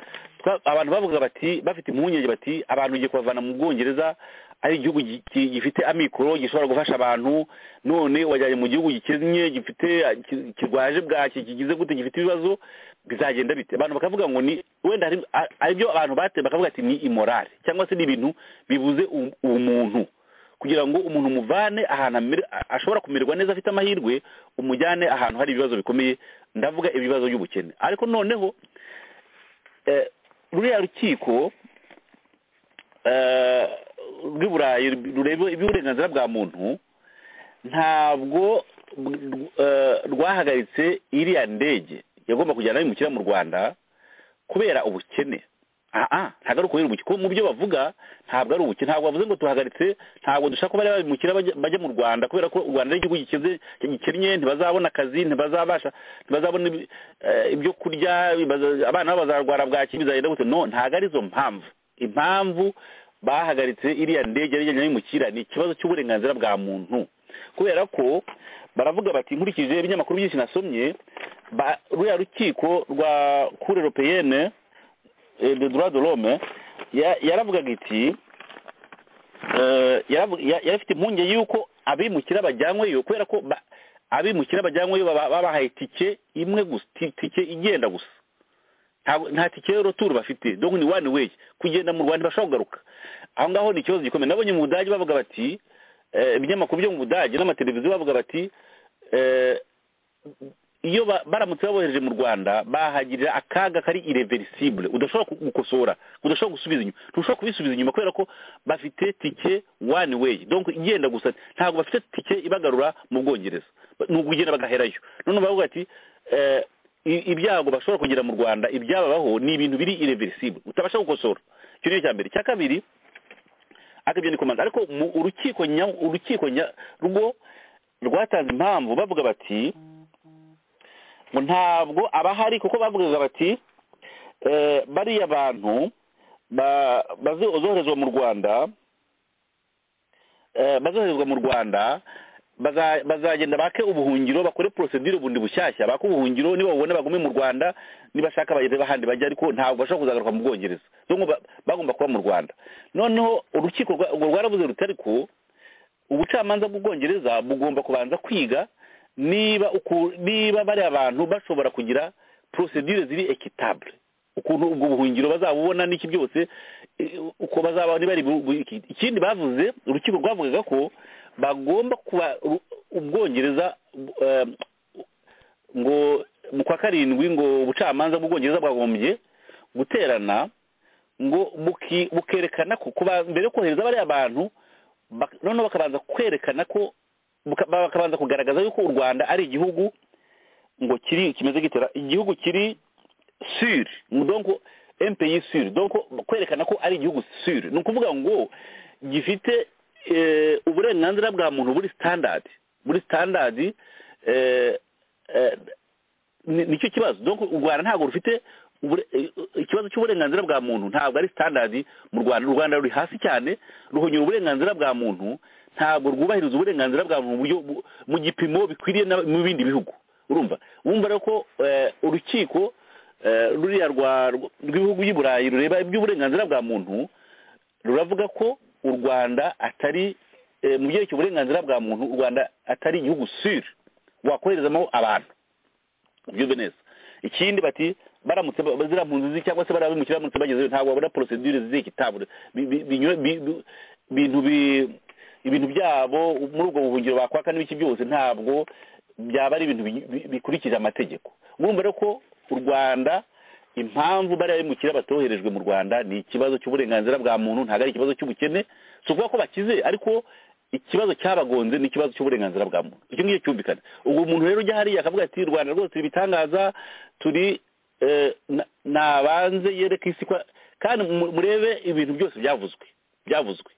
twa- abantu bavuga bati bafite impungenge bati abantu ugiye kubavana mu bwongereza ari igihugu gi- gi- gifite amikoro gishobora gufasha abantu none wajyanye mu gihugu gikennye gifite ki- kirwaje bwaki kigize gute gifite ibibazo bizagenda bite abantu bakavuga ngo ni wenda hari- a- aribyo abantu bate bakavuga ati ni imorale cyangwa se ni ibintu bibuze u- umuntu kugira ngo umuntu umuvane ahantu amere- a- ashobora kumererwa neza afite amahirwe umujyane ahantu hari ibibazo bikomeye ndavuga ibibazo by'ubukene ariko noneho eh, ruriya rukiko eh, rw'i burayi rureba iby'uburenganzira bwa muntu ntabwo eh, rwahagaritse iriya ndege yagomba kujyana abimukira mu rwanda kubera ubukene aha ntabwo ari ukubera ubukene kuko mu byo bavuga ntabwo ari ubukene ntabwo bavuze ngo tuhagaritse ntabwo dushaka ko bariya babimukira bajya- bajya mu rwanda kubera ko u rwanda ari igihugu gikize gikennye ntibazabona akazi ntibazabasha ntibazabona ibi- eh, ibyo kurya baza- abana babo bazarwara bwaki bizagenda gute no ntabwo ari izo mpamvu impamvu bahagaritse iriya ndege yari ijyanye n'abimukira ni ikibazo cy'uburenganzira bwa muntu kubera ko baravuga bati nkurikije ibinyamakuru byinshi nasomye ba- ruriya rukiko rwa kure europeyene eh, de droit de l'homme ya- yaravugaga iti eh, yaravu- ya- yari afite impungenge y'uko abimukira bajyanyweyo kubera ko ba- abimukira bajyanyweyo baba- babahaye tike imwe gusa ti- tike igenda gusa Ntabwo- nta tike y'uruturo bafite donc ni one way kugenda mu rwanda bashobora kugaruka aho ngaho ni ikibazo gikomeye nabonye mu budage bavuga bati eh, ibinyamakuru byo mu budage n'amateleviziyo bavuga bati eh, iyo ba- baramutse babohereje mu rwanda bahagirira akaga kari irreversible udashobora ku- gukosora udashobora gusubiza inyuma ntushobora kubisubiza inyuma kubera ko bafite tike one way donc igenda gusa ntabwo bafite tike ibagarura mu bwongereza Ba- ni ukugenda bagaherayo none bavuga ati eh, i- ibyago bashobora kugira mu rwanda ibyababaho ni ibintu biri irreversible utabasha gukosora icyo ni icya mbere icya kabiri akabyo ni komanda ariko mu urukiko nya- urukiko nya- rwo rwatanze impamvu bavuga bati ngo ntabwo abahari kuko bavugaga bati eh, bariya bantu ba- bazo- bazoherezwa mu rwanda eh, bazoherezwa mu rwanda baza- bazagenda bake ubuhungiro bakore procedure bundi bushyashya bake ubuhungiro niba babona bagume mu rwanda nibashaka bageze bahandi bajya ariko ntabwo bashobora kuzagaruka mu bwongereza donc ba- bagomba kuba mu rwanda noneho urukiko rwa- urwo rwaravuze ruti ariko ubucamanza bw'ubwongereza bugomba kubanza kwiga niba uku- niba bariya bantu bashobora kugira procedure ziri equitable ukuntu ubwo buhungiro bazabubona n'iki byose eh, uko bazaba bari bu- bu- iki- ikindi bavuze urukiko rwavugaga ko bagomba kuba u- ubwongereza bu- eh, ngo mu kwa karindwi ngo ubucamanza bw'ubwongereza bwagombye guterana ngo buki- bukerekana ko kuba- mbere yo kohereza bariya bantu bak- noneho bakabanza kwerekana ko buka- bakabanza kugaragaza yuko u rwanda ari igihugu ngo kiri kimeze gitera igihugu kiri sur donc un pays sur donc kwerekana ko ari igihugu sur ni ukuvuga ngo gifite eh, uburenganzira bwa muntu buri standard buri standard eh, eh, ni- nicyo kibazo donc u rwanda ntabwo rufite ubure- eh, ikibazo cy'uburenganzira bwa muntu ntabwo ari standard mu rwanda u rwanda ruri hasi cyane ruhonyura uburenganzira bwa muntu ntabwo rwubahiriza uburenganzira bwa muntu mu buryo bu- mu gipimo bikwiriye n'aba- mu bindi bihugu urumva wumva rero ko eh, urukiko eh, ruriya rwa- rw- rw'ibihugu by'i burayi rureba iby'uburenganzira bwa muntu ruravuga ko u rwanda atari eh, mu byerekeye uburenganzira bwa muntu u rwanda atari igihugu sire wakoherezamo abantu ubyumve neza ikindi bati baramutse ba- bazira mpunzi zi- cyangwa se barabimukira baramutse bagezeyo ntabwo babona procedure ziri kitabure ibintu bi- ibintu byabo muri ubwo buhungiro bakwaka n'ibiki byose ntabwo byaba ari ibintu bi- bi- bikurikije amategeko urumva rero ko u rwanda impamvu bariya bimukira batoherejwe mu rwanda ni ikibazo cy'uburenganzira bwa muntu ntabwo ari ikibazo cy'ubukene si ukuvuga ko bakize ariko ikibazo cyabagonze ni ikibazo cy'uburenganzira bwa muntu icyo ngicyo cyumvikana ubwo umuntu rero ujya hariya akavuga ati rwanda rwose turi ibitangaza turi eh, na- nabanze yereke isi ko kandi mu- murebe ibintu byose byavuzwe byavuzwe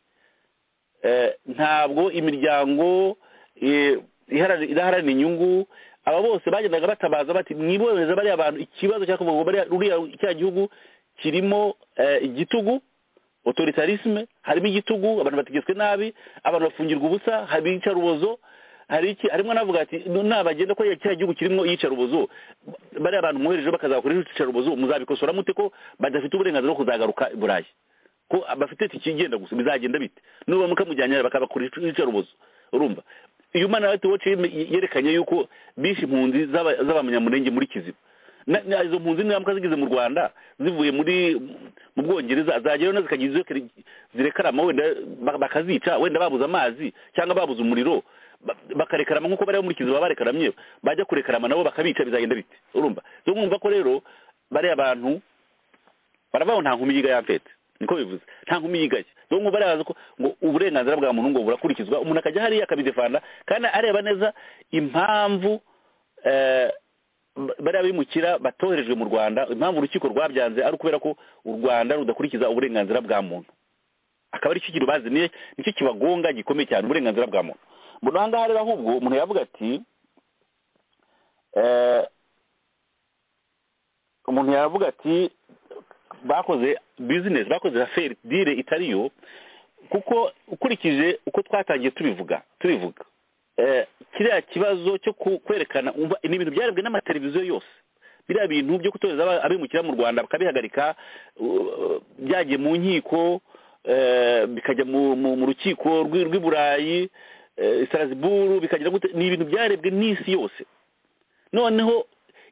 Eh, ntabwo imiryango eh, iharanira idaharanira inyungu aba bose bagendaga batabaza bati mwiboneza bariya bantu ikibazo cyakuvuga ngo bariya ruriya cya gihugu kirimo eh, igitugu autoritarisme harimo igitugu abantu bategetswe nabi abantu bafungirwa ubusa harimo iyicarubozo hari iki harimo n'avuga ati "No, nabagenda ko cya gihugu kirimo iyicarubozo bariya abantu mwoherejeho bakazakora iyicarubozo muzabikosora mute ko badafite uburenganzira bwo kuzagaruka i burayi ko bafite tikigenda gusa bizagenda bite nuba mukamujyanye bakabakora iyicarubozo urumva iyo umwana wa watch yeme- yerekanye yuko bishe impunzi z'aba- z'abanyamurenge muri kiziba Na- na- izo mpunzi n'ingaruka zigeze mu rwanda zivuye muri mu bwongereza zagerayo na zikagira izo kere- zirekarama wenda ba- bakazica wenda babuze amazi cyangwa babuze umuriro ba- bakarekarama nk'uko bari muri kiziba barekaramye bajya kurekarama nabo bakabica bizagenda bite urumva so mwumva ko rero bariya bantu baravuga ngo nta nkumi yiga yampfete niko bivuze nta nkumi yigaye dore ngo barazi ko ngo uburenganzira bwa muntu ngo burakurikizwa umuntu akajya hariya akabidefanda kandi areba neza impamvu eh, ba- bariya bimukira batoherejwe mu rwanda impamvu urukiko rwabyanze ari ukubera ko u rwanda rudakurikiza uburenganzira bwa muntu akaba ari cyo kintu bazimiye nicyo kibagonga gikomeye cyane uburenganzira bwa muntu mbona aha ngaha rero ahubwo umuntu yavuga ati eh, umuntu yavuga ati bakoze bizinesi bakoze aferi dire itari yo kuko ukurikije uko twatangiye tubivuga tubivuga eh, kiriya kibazo cyo ku- kwerekana umva ni ibintu byarebwe n'amateleviziyo yose biriya bintu byo gutoreza aba- abimukira mu rwanda bakabihagarika uh, byagiye mu nkiko eh, bikajya mu- mu mu rukiko rw'i rw'i burayi eh, strasbourg bikagira gute ni ibintu byarebwe n'isi yose noneho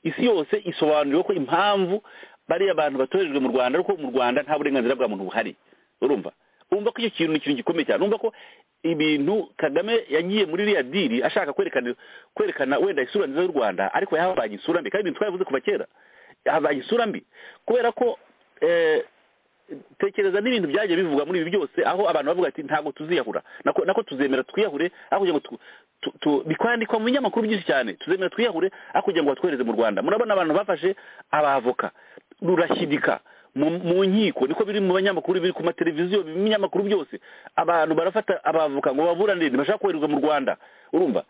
isi yose isobanuriwe ko impamvu bariya bantu batorejwe mu rwanda ariko mu rwanda nta burenganzira bwa muntu buhari urumva urumva ko icyo kintu ni ikintu gikomeye cyane urumva ko ibintu kagame yagiye muri iriya diri ashaka kwerekana kwerekana wenda isura nziza y'u rwanda ariko yahabanye isura mbi kandi ibintu twarabivuze kuva kera yahabanye isura mbi kubera ko eh, tekereza n'ibintu byagiye bivugwa muri ibi byose aho abantu bavuga ati ntabwo tuziyahura nako nako tuzemera twiyahure aho kugira ngo tu- tu- tu- bikwandikwa mu binyamakuru byinshi cyane tuzemera twiyahure aho kugira ngo batwohereze mu rwanda murabona abantu bafashe abavoka rurashyidika mu mu nkiko niko biri mu banyamakuru biri ku mateleviziyo mu binyamakuru byose abantu barafata abavoka ngo baburanire ntibashaka koherezwa mu rwanda urumva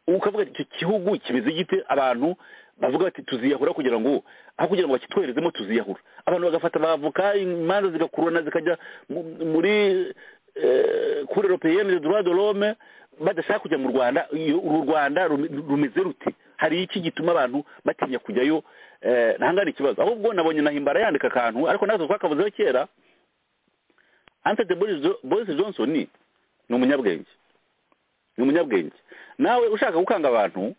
ukavuga ati icyo gihugu kimeze gite abantu bavuga bati tuziyahura kugira ngo aho kugira ngo bakitwoherezemo tuziyahura abantu bagafata abavoka imanza zigakururana zikajya mu- muri eh, kuri europeyenne de droit de l'homme badashaka kujya mu rwanda iyo- uru rwanda rumi- rumeze rute hari iki gituma abantu batinya kujyayo eh, ntangane ikibazo ahubwo nabonye nahimbara yandika akantu ariko natwe twakavuzeho kera antete boris Jo- boris johnson ni umunyabwenge ni umunyabwenge nawe ushaka gukanga abantu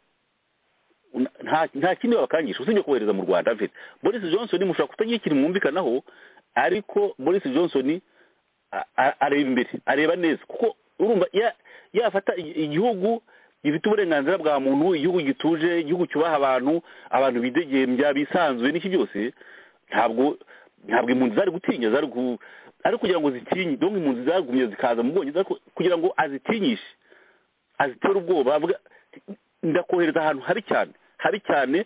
nta nta kindi wabakangisha usibye kohereza mu rwanda mfite boris johnson mushobora kutagira ikintu mwumvikanaho ariko boris johnson a- a- areba imbere areba neza kuko urumva ya- yafata i- igihugu gifite uburenganzira bwa muntu igihugu gituje igihugu cyubaha abantu abantu bidegembya bisanzuye n'iki byose ntabwo ntabwo impunzi zari gutinya zari gu- ari kugira ngo zitinye donc impunzi zagumye zikaza mu bwongereza ariko kugira ngo azitinyishe azitera ubwoba avuga ndakohereza ahantu habi cyane habi cyane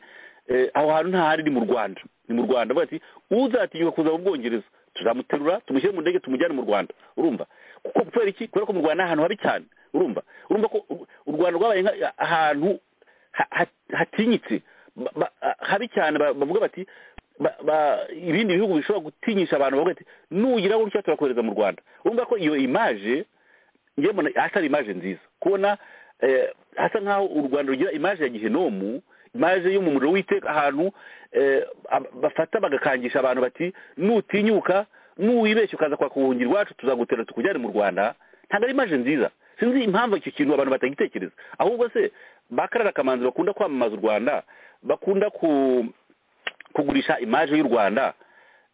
eh, aho hantu nta hari ni mu rwanda ni mu rwanda avuga ati uzatinyuka kuza mu bwongereza tuzamuterura tumushyire mu ndege tumujyane mu rwanda urumva kuko kubera iki kubera ko mu rwanda ni ahantu habi cyane urumva urumva ko u- u rwanda rwabaye nka- ahantu ha- ha- hatinyitse ba- ba- habi cyane ba- bavuga bati ba- ba- ibindi bihugu bishobora gutinyisha abantu bavuga ati nugira gutya turakohereza mu rwanda urumva ko iyo imaje njye mbona atari imaje nziza kubona eh, hasa nk'aho u rwanda rugira imaje ya gihenomu imaje yo mu muriro w'iteka ahantu eh, ab- bafata bagakangisha abantu bati nutinyuka nuwibeshya ukaza kwaka ubuhungiro iwacu tuzagutera tukujyane mu rwanda ntabwo ari imaje nziza sinzi impamvu icyo kintu abantu batagitekereza ahubwo se bakarara akamanzi bakunda kwamamaza u rwanda bakunda ku kugurisha imaje y'u rwanda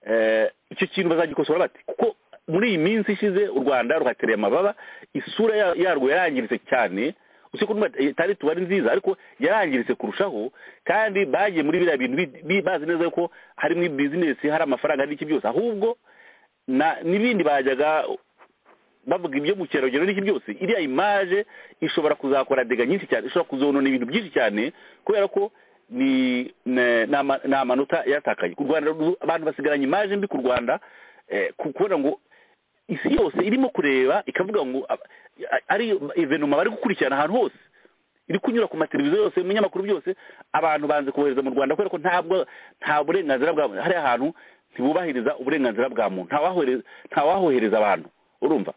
eh, icyo kintu bazagikosora bati kuko muri iyi minsi ishize u rwanda ruhatereye amababa isura ya- yarwo yarangiritse cyane usibye ko n'ubwo itari tuba ari nziza ariko yarangiritse kurushaho kandi bagiye muri biriya bintu bi- bi- bazi neza ko harimo bizinesi hari amafaranga hari n'iki byose ahubwo na- n'ibindi bajyaga bavuga ibyo mu kirarugendo n'iki byose iriya imaje ishobora kuzakora dega nyinshi cyane ishobora kuzonona ibintu byinshi cyane kubera ko ni ne- ni ama- ni amanota yatakaye ku rwanda ru- abantu basigaranye imaje mbi ku rwanda eh, ku- kubona ngo isi yose irimo kureba ikavuga ngo ab- a- ari evenoma bari gukurikirana ahantu hose iri kunyura ku mateleviziyo yose mu binyamakuru byose abantu banze kohereza mu rwanda kubera ko ntabwo nta burenganzira bwa muntu hari ahantu ntibubahiriza uburenganzira bwa muntu ntawahohereza ntawahohereza abantu urumva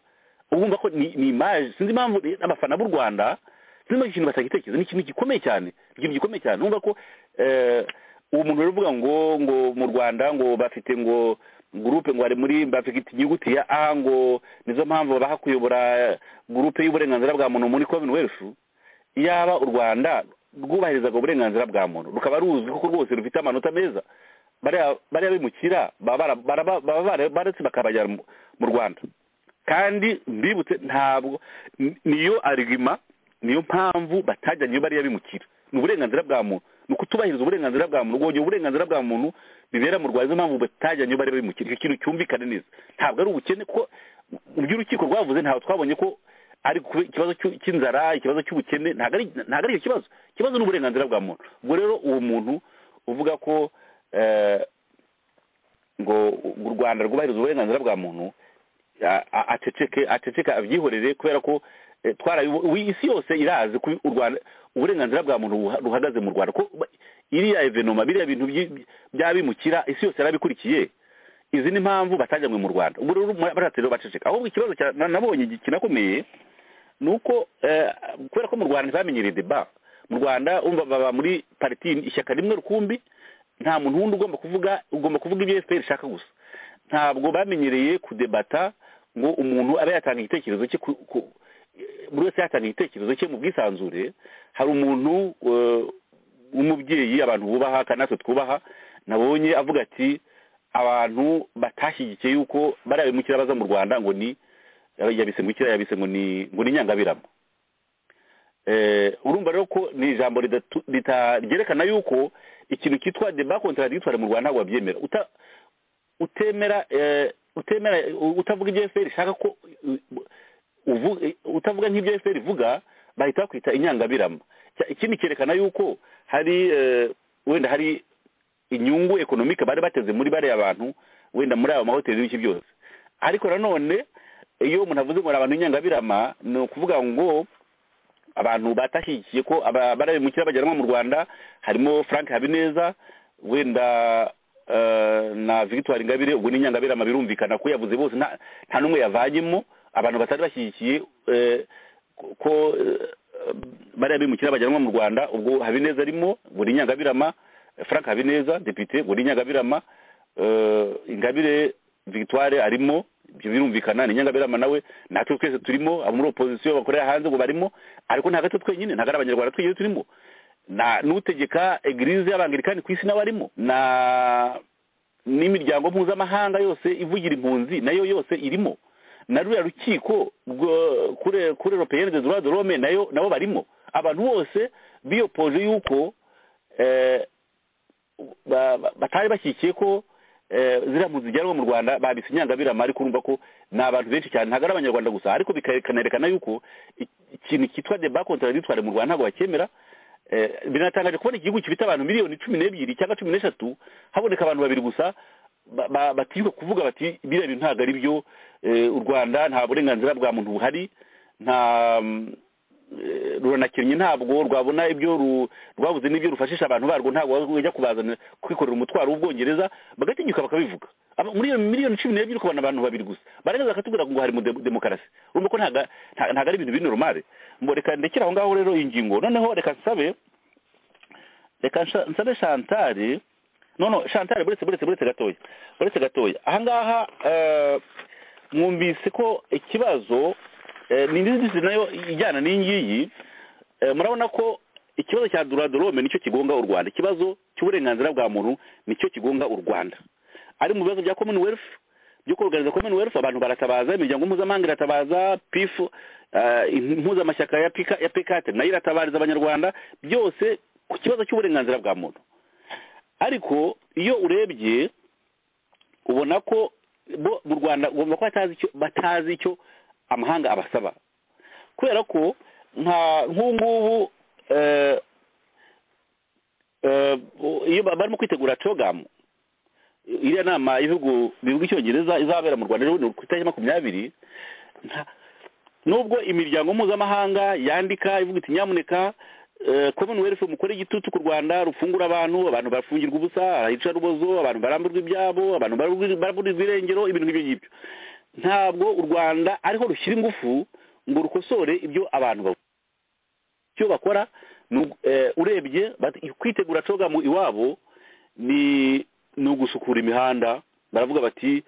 urumva ko ni ni imaje sinzi impamvu re- abafana b'u rwanda sinzi impamvu iki kintu batagitekereza ni ikintu gikomeye cyane ni ikintu gikomeye cyane urumva ko eh, uwo muntu rero uvuga ngo ngo mu rwanda ngo bafite ngo gurupe ngo bari muri bafite inyuguti ya a ngo nizo mpamvu baha kuyobora gurupe y'uburenganzira bwa muntu muri komini wese yaba u rwanda rwubahirizaga uburenganzira bwa muntu rukaba ruzwi kuko rwose rufite amanota meza bariya bariya bimukira baba baraba- baba bara- baretse bakabajyana mu- mu rwanda kandi mbibutse ntabwo ni- niyo arigima niyo mpamvu batajyanye iyo bariya bimukira ni uburenganzira bwa muntu ni ukutubahiriza uburenganzira bwa muntu rwogera uburenganzira bwa muntu bibera mu rwanda nizo mpamvu batajyanye iyo bariya bimukira icyo kintu cyumvikane neza ntabwo ari ubukene kuko mu byo urukiko rwavuze ntabwo twabonye ko ari ku- ikibazo cy'u- cy'inzara ikibazo cy'ubukene ntabwo ari ntabwo ari icyo kibazo ikibazo ni uburenganzira bwa muntu ubwo rero uwo muntu uvuga ko eh, ngo u rwanda rwubahiriza uburenganzira bwa muntu a- a- aceceke aceceke abyihorere kubera ko eh, twarabibo- ubu isi yose irazi ko u rwanda uburenganzira bwa muntu buha- buhagaze mu rwanda ko ba- iriya evenoma biriya bintu byi- byabimukira isi yose yarabikurikiye izi ni impamvu batajyanywe mu rwanda ubwo rero baratse rero baceceka ahubwo ikibazo cya- na- nabonye gi- kinakomeye ni uko eh, kubera ko mu rwanda ntibamenyereye deba mu rwanda umva baba muri pariti ishyaka rimwe rukumbi nta muntu wundi ugomba kuvuga ugomba kuvuga ibyo fpr ishaka gusa ntabwo bamenyereye kudebata ngo umuntu abe yatanga igitekerezo cye ku- ku- buri wese yatanga igitekerezo cye mu bwisanzure hari umuntu eh, w'umubyeyi abantu bubaha kandi natwe twubaha nabonye avuga ati abantu batashyigikiye yuko bariya bimukira baza mu rwanda ngo ni yabise ngo ikira yabise ngo ni ngo ni nyangabirama eh urumva rero ko ni ijambo ridatu- rita- ryerekana yuko ikintu cyitwa deba contradictoire mu rwanda ntabwo babyemera Uta- utemera eh, utemera utavuga ibyo fpr ishaka ko uvu- utavuga nk'ibyo fpr ivuga bahita bakwita inyangabirama Cya- ikindi cyerekana yuko hari eh, wenda hari inyungu ekonomike bari bateze muri bariya bantu wenda muri ayo mahoteli n'ibiki byose ariko nanone iyo umuntu avuze ngo ni abantu b'inyangabirama ni ukuvuga ngo abantu batashyigikiye ko aba- barabimukira bajyanwa mu rwanda harimo frank habineza wenda eh, na victoire ingabire ubwo ni inyangabirama birumvikana ko yavuze bose nta nta n'umwe yavanyemo abantu batari bashyigikiye eh, ko- ko eh, bariya bimukira bajyanwa mu rwanda ubwo habineza arimo ubwo ni inyangabirama frank habineza depite ubwo ni inyangabirama eh, ingabire victoire arimo ibyo birumvikana ni nyangabirama nawe natwe twese turimo abo muri opozisiyo bakorera hanze ngo barimo ariko nta gato twenyine ntabwo ari abanyarwanda twenyine turimo na n'utegeka egirize y'abangilikani ku isi nawe arimo na n'imiryango mpuzamahanga yose ivugira impunzi nayo yose irimo na ruriya rukiko rwo- kuri kuri europeyene de droit de l'homme nayo nabo barimo abantu bose biyopoje yuko eh, ba- ba- batari bashyigikiye ko eh, ziriya mpunzi zijyanwa mu rwanda babise inyangabirama ariko urumva ko ni abantu benshi cyane ntabwo ari abanyarwanda gusa ariko bikanerekana yuko i- ikintu cyitwa deba contradictoire mu rwanda ntabwo bakemera Eh, binatangaje kubona igihugu gifite abantu miliyoni cumi n'ebyiri cyangwa cumi n'eshatu haboneka abantu babiri gusa ba- ba- batinyuka kuvuga bati biriya bintu ntabwo ari byo eh, u rwanda nta burenganzira bwa muntu buhari nta mm, eh, ruranakennye ntabwo rwabona ibyo ru- rwabuze n'ibyo rufashisha abantu barwo ntabwo wajya kubazana kwikorera umutwaro w'ubwongereza bagatinyuka bakabivuga Aba- muri iyo miliyoni cumi n'ebyiri ukabona abantu babiri gusa barangiza bakatubwira ngo hari mu de- demokarasi urumva ko ntago nta- ntago ari ibintu biri normal Mbo reka ndekere aho ngaho rero iyi ngingo noneho reka nsabe reka nsha- nsabe shantari no no shantari buretse buretse buretse gatoya buretse gatoya ahangaha eh, mwumvise ko ikibazo eh, ni ndizitizi nayo ijyana n'iyi ngiyi Eh, murabona ko ikibazo cya duradorome nicyo kigonga u rwanda ikibazo cy'uburenganzira bwa muntu nicyo kigonga u rwanda ari mu bibazo bya commonwealth byo kuruganiza commonwealth abantu baratabaza imiryango mpuzamahanga iratabaza pif impuzamashyaka ya pika- ya pekate nayo iratabariza abanyarwanda byose ku kibazo cy'uburenganzira bwa muntu ariko iyo urebye ubona ko bo mu rwanda ugomba ko batazi icyo batazi icyo amahanga abasaba kubera ko nka nk'ubu ngubu eh, eh, iyo ba- barimo kwitegura cogamu iriya nama y'ibihugu bivuga icyongereza izabera mu rwanda rero ni ku itariki makumyabiri nta- nubwo imiryango mpuzamahanga yandika ivuga iti nyamuneka eh, commonwealth mukore igitutu ku rwanda rufungura abantu abantu barafungirwa ubusa ahica rubozo abantu baramburwa ibyabo abantu baramburwa- baramburirwa irengero ibintu nk'ibyo ngibyo ntabwo u rwanda ariho rushyira ingufu ngo rukosore ibyo abantu bavuga icyo bakora ni ugu- eh, urebye bat- kwitegura cogamu iwabo ni ni ugusukura imihanda baravuga bati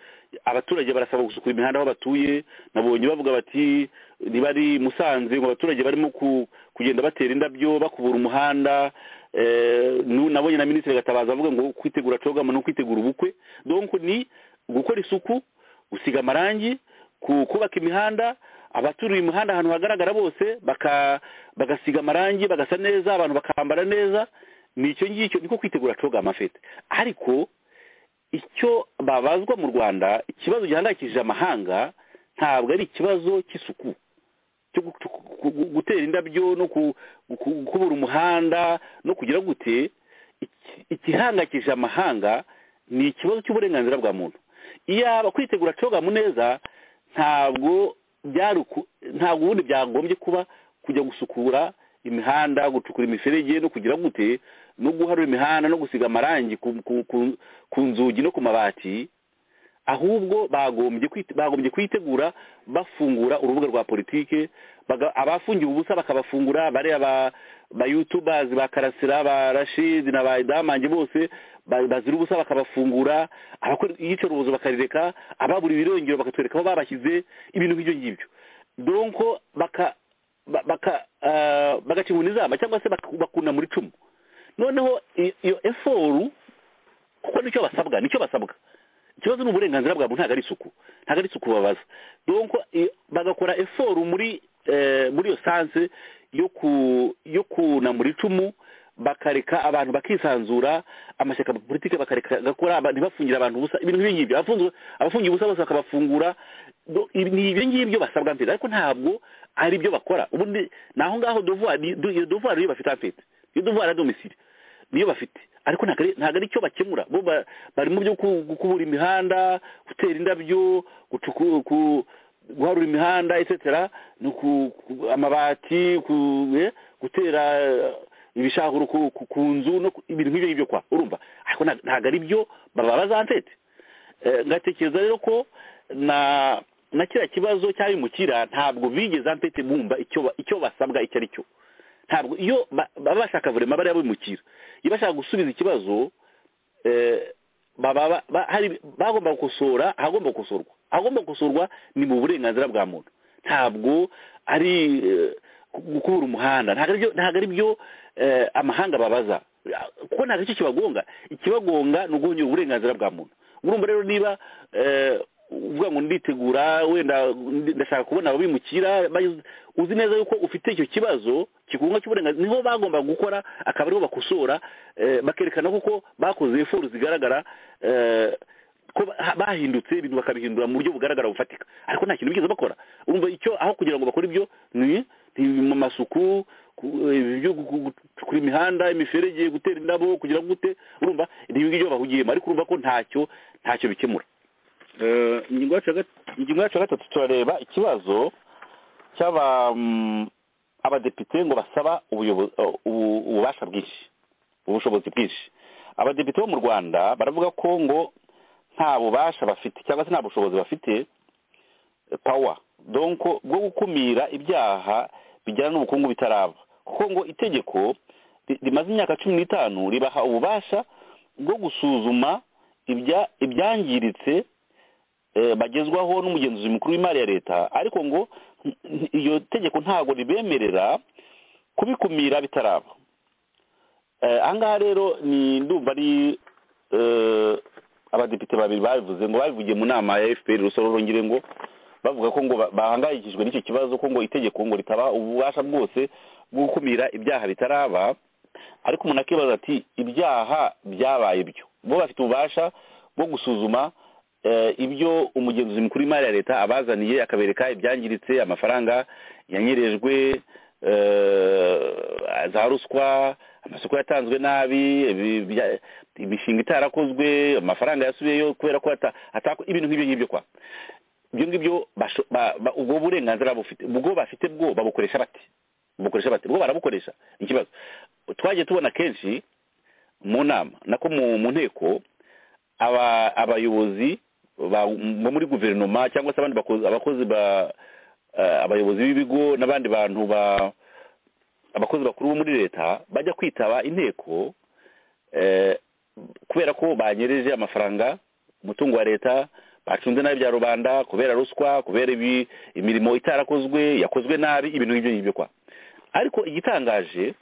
abaturage barasaba gusukura imihanda aho batuye nabonye bavuga bati ntibari musanze ngo abaturage barimo ku- kugenda batera indabyo bakubura umuhanda eh, nu- nabonye na minisitiri gatabaza avuga ngo kwitegura cogamo ni ukwitegura ubukwe donc ni gukora isuku gusiga amarangi ku- kubaka imihanda abaturiye imihanda ahantu hagaragara bose baka- bagasiga amarangi bagasa neza abantu bakambara neza ni icyo ngicyo niko kwitegura cogama afite ariko icyo babazwa mu rwanda ikibazo gihangayikishije amahanga ntabwo ari ikibazo cy'isuku cyo gu- gu- gu- gutera indabyo no ku- ku- kubura umuhanda no kugira gute iki- igihangayikishije amahanga ni ikibazo cy'uburenganzira bwa muntu iyaba kwitegura coga mu neza ntabwo byari uku- ntabwo ubundi byagombye kuba kujya gusukura imihanda gucukura imiferege no kugira gute no guharura imihanda no gusiga amarangi ku- ku- ku- ku nzugi no ku mabati ahubwo bagombye kwite- bagombye kwitegura bafungura urubuga rwa politike baga- abafungiwe ubusa bakabafungura bariya ba ba youtubers ba karasira ba rashid na ba idamange bose ba- bazira ubusa bakabafungura abakora iyicarubozo bakarireka ababura ibirengero bakatwereka aho babashyize ibintu nk'ibyo ngibyo donko baka ba- baka ah, bagaca inkoni zamba cyangwa se bak- bakuna muri icumu noneho i- iyo eforu kuko nicyo basabwa nicyo basabwa ikibazo ni uburenganzira bwabo ntabwo ari isuku ntabwo ari isuku babaza donc i- bagakora effort muri eh, muri iyo sanse yo ku yo kunamura icumu bakareka abantu bakisanzura amashyaka politike bakareka agakora aba- ntibafungire abantu ubusa ibintu nk'ibi ngibyo abafungiwe abafungiye ubusa bose bakabafungura Do- ibi- ni ibyo ngibyo basabwa mpita ariko ntabwo ari byo bakora ubundi ni aho ngaho devoir ni- do- iyo devoir niyo bafite mpita iyo devoir ya domicile niyo bafite ariko ntabwo ari- ntabwo ari cyo bakemura bo ba- bari mu byo ku- gukubura imihanda gutera indabyo gucuku- ku- guharura imihanda etc ni uku- ku- amabati ku- eh, gutera eh, ibishahuro ku ku- ku nzu no ku- ibintu nk'ibyo ngibyo kwa urumva ariko nta- ntabwo ari byo bababaza ntete Eh, ngatekereza rero ko na na kiriya kibazo cy'abimukira ntabwo bigeze ampete bumva icyo ba- icyo basabwa icyo ari cyo ntabwo iyo ba- baba bashaka vurema bariya bimukira iyo bashaka gusubiza ikibazo eh, baba ba- ba- hari- bagomba gukosora ahagomba gukosorwa ahagomba gukosorwa ni mu burenganzira bwa muntu ntabwo ari eh, gukura umuhanda ntabwo ari byo- ntabwo ari byo eh, amahanga babaza kuko ntabwo aricyo kibagonga ikibagonga ni uguhonyura uburenganzira bwa muntu urumva rero niba eh, uvuga ngo nditegura wenda ndi- ndashaka kubona ababimukira bagize- uzi neza yuko ufite icyo kibazo kikunga cy'uburenganzira niho bagomba gukora akaba ariho bakosora eh, bakerekana koko bakoze efuru zigaragara eh, ko ba- bahindutse ibintu bakabihindura mu buryo bugaragara bufatika ariko nta kintu bigeze bakora urumva icyo aho kugira ngo bakore ibyo ni ni mu masuku ku- eh, ibyo gu- gu- gucukura imihanda imiferege gutera indabo kugira ngo gute urumva ni ibyo ngibyo bahugiyemo ariko urumva ko ntacyo ntacyo bikemura Eh, ingingo yacu ya gat- ingingo yacu ya gatatu turareba ikibazo cy'aba mm, abadepite ngo basaba ubuyobo- eh, ubu- ububasha bwinshi ubushobozi bwinshi abadepite bo mu rwanda baravuga ko ngo nta bubasha bafite cyangwa se nta bushobozi bafite eh, power donc bwo gukumira ibyaha bijyana n'ubukungu bitaraba kuko ngo itegeko ri- rimaze imyaka cumi n'itanu ribaha ububasha bwo gusuzuma ibya ibyangiritse eh, bagezwaho n'umugenzuzi mukuru w'imari ya leta ariko ngo n- n- iyo tegeko ntabwo ribemerera kubikumira bitaraba Eh, aha ngaha rero ni ndumva ari eh, abadepite babiri babivuze ngo babivugiye mu nama ya fpr rusororongere ngo bavuga ko ngo ba- bahangayikishijwe n'icyo kibazo ko ngo itegeko ngo ritaba ububasha bwose bwo gukumira ibyaha bitaraba ariko umuntu akibaza ati ibyaha byabaye byo bo bafite ububasha bwo gusuzuma eh, ibyo umugenzuzi mukuru w'imari ya leta abazaniye akabereka ibyangiritse amafaranga yanyerejwe eh, za ruswa amasoko yatanzwe nabi ibi- bya- imishinga itarakozwe amafaranga yasubiyeyo kubera ko ata- atako ibintu nk'ibyo ngibyo kwa ibyo ngibyo basho- ba- ba- ubwo burenganzira bufite ubwo bafite bwo babukoresha bate babukoresha bate bwo barabukoresha ni ikibazo twagiye tubona kenshi mu nama nako mu mu nteko aba abayobozi ba- bo muri guverinoma cyangwa se abandi bakozi abakozi ba eh, abayobozi b'ibigo n'abandi bantu ba abakozi bakuru bo muri leta bajya kwitaba inteko eh, kubera ko banyereje amafaranga umutungo wa leta bacunze nabi bya rubanda kubera ruswa kubera ibi- imirimo itarakozwe yakozwe nabi ibintu nk'ibyo ngibyo kwa ariko igitangaje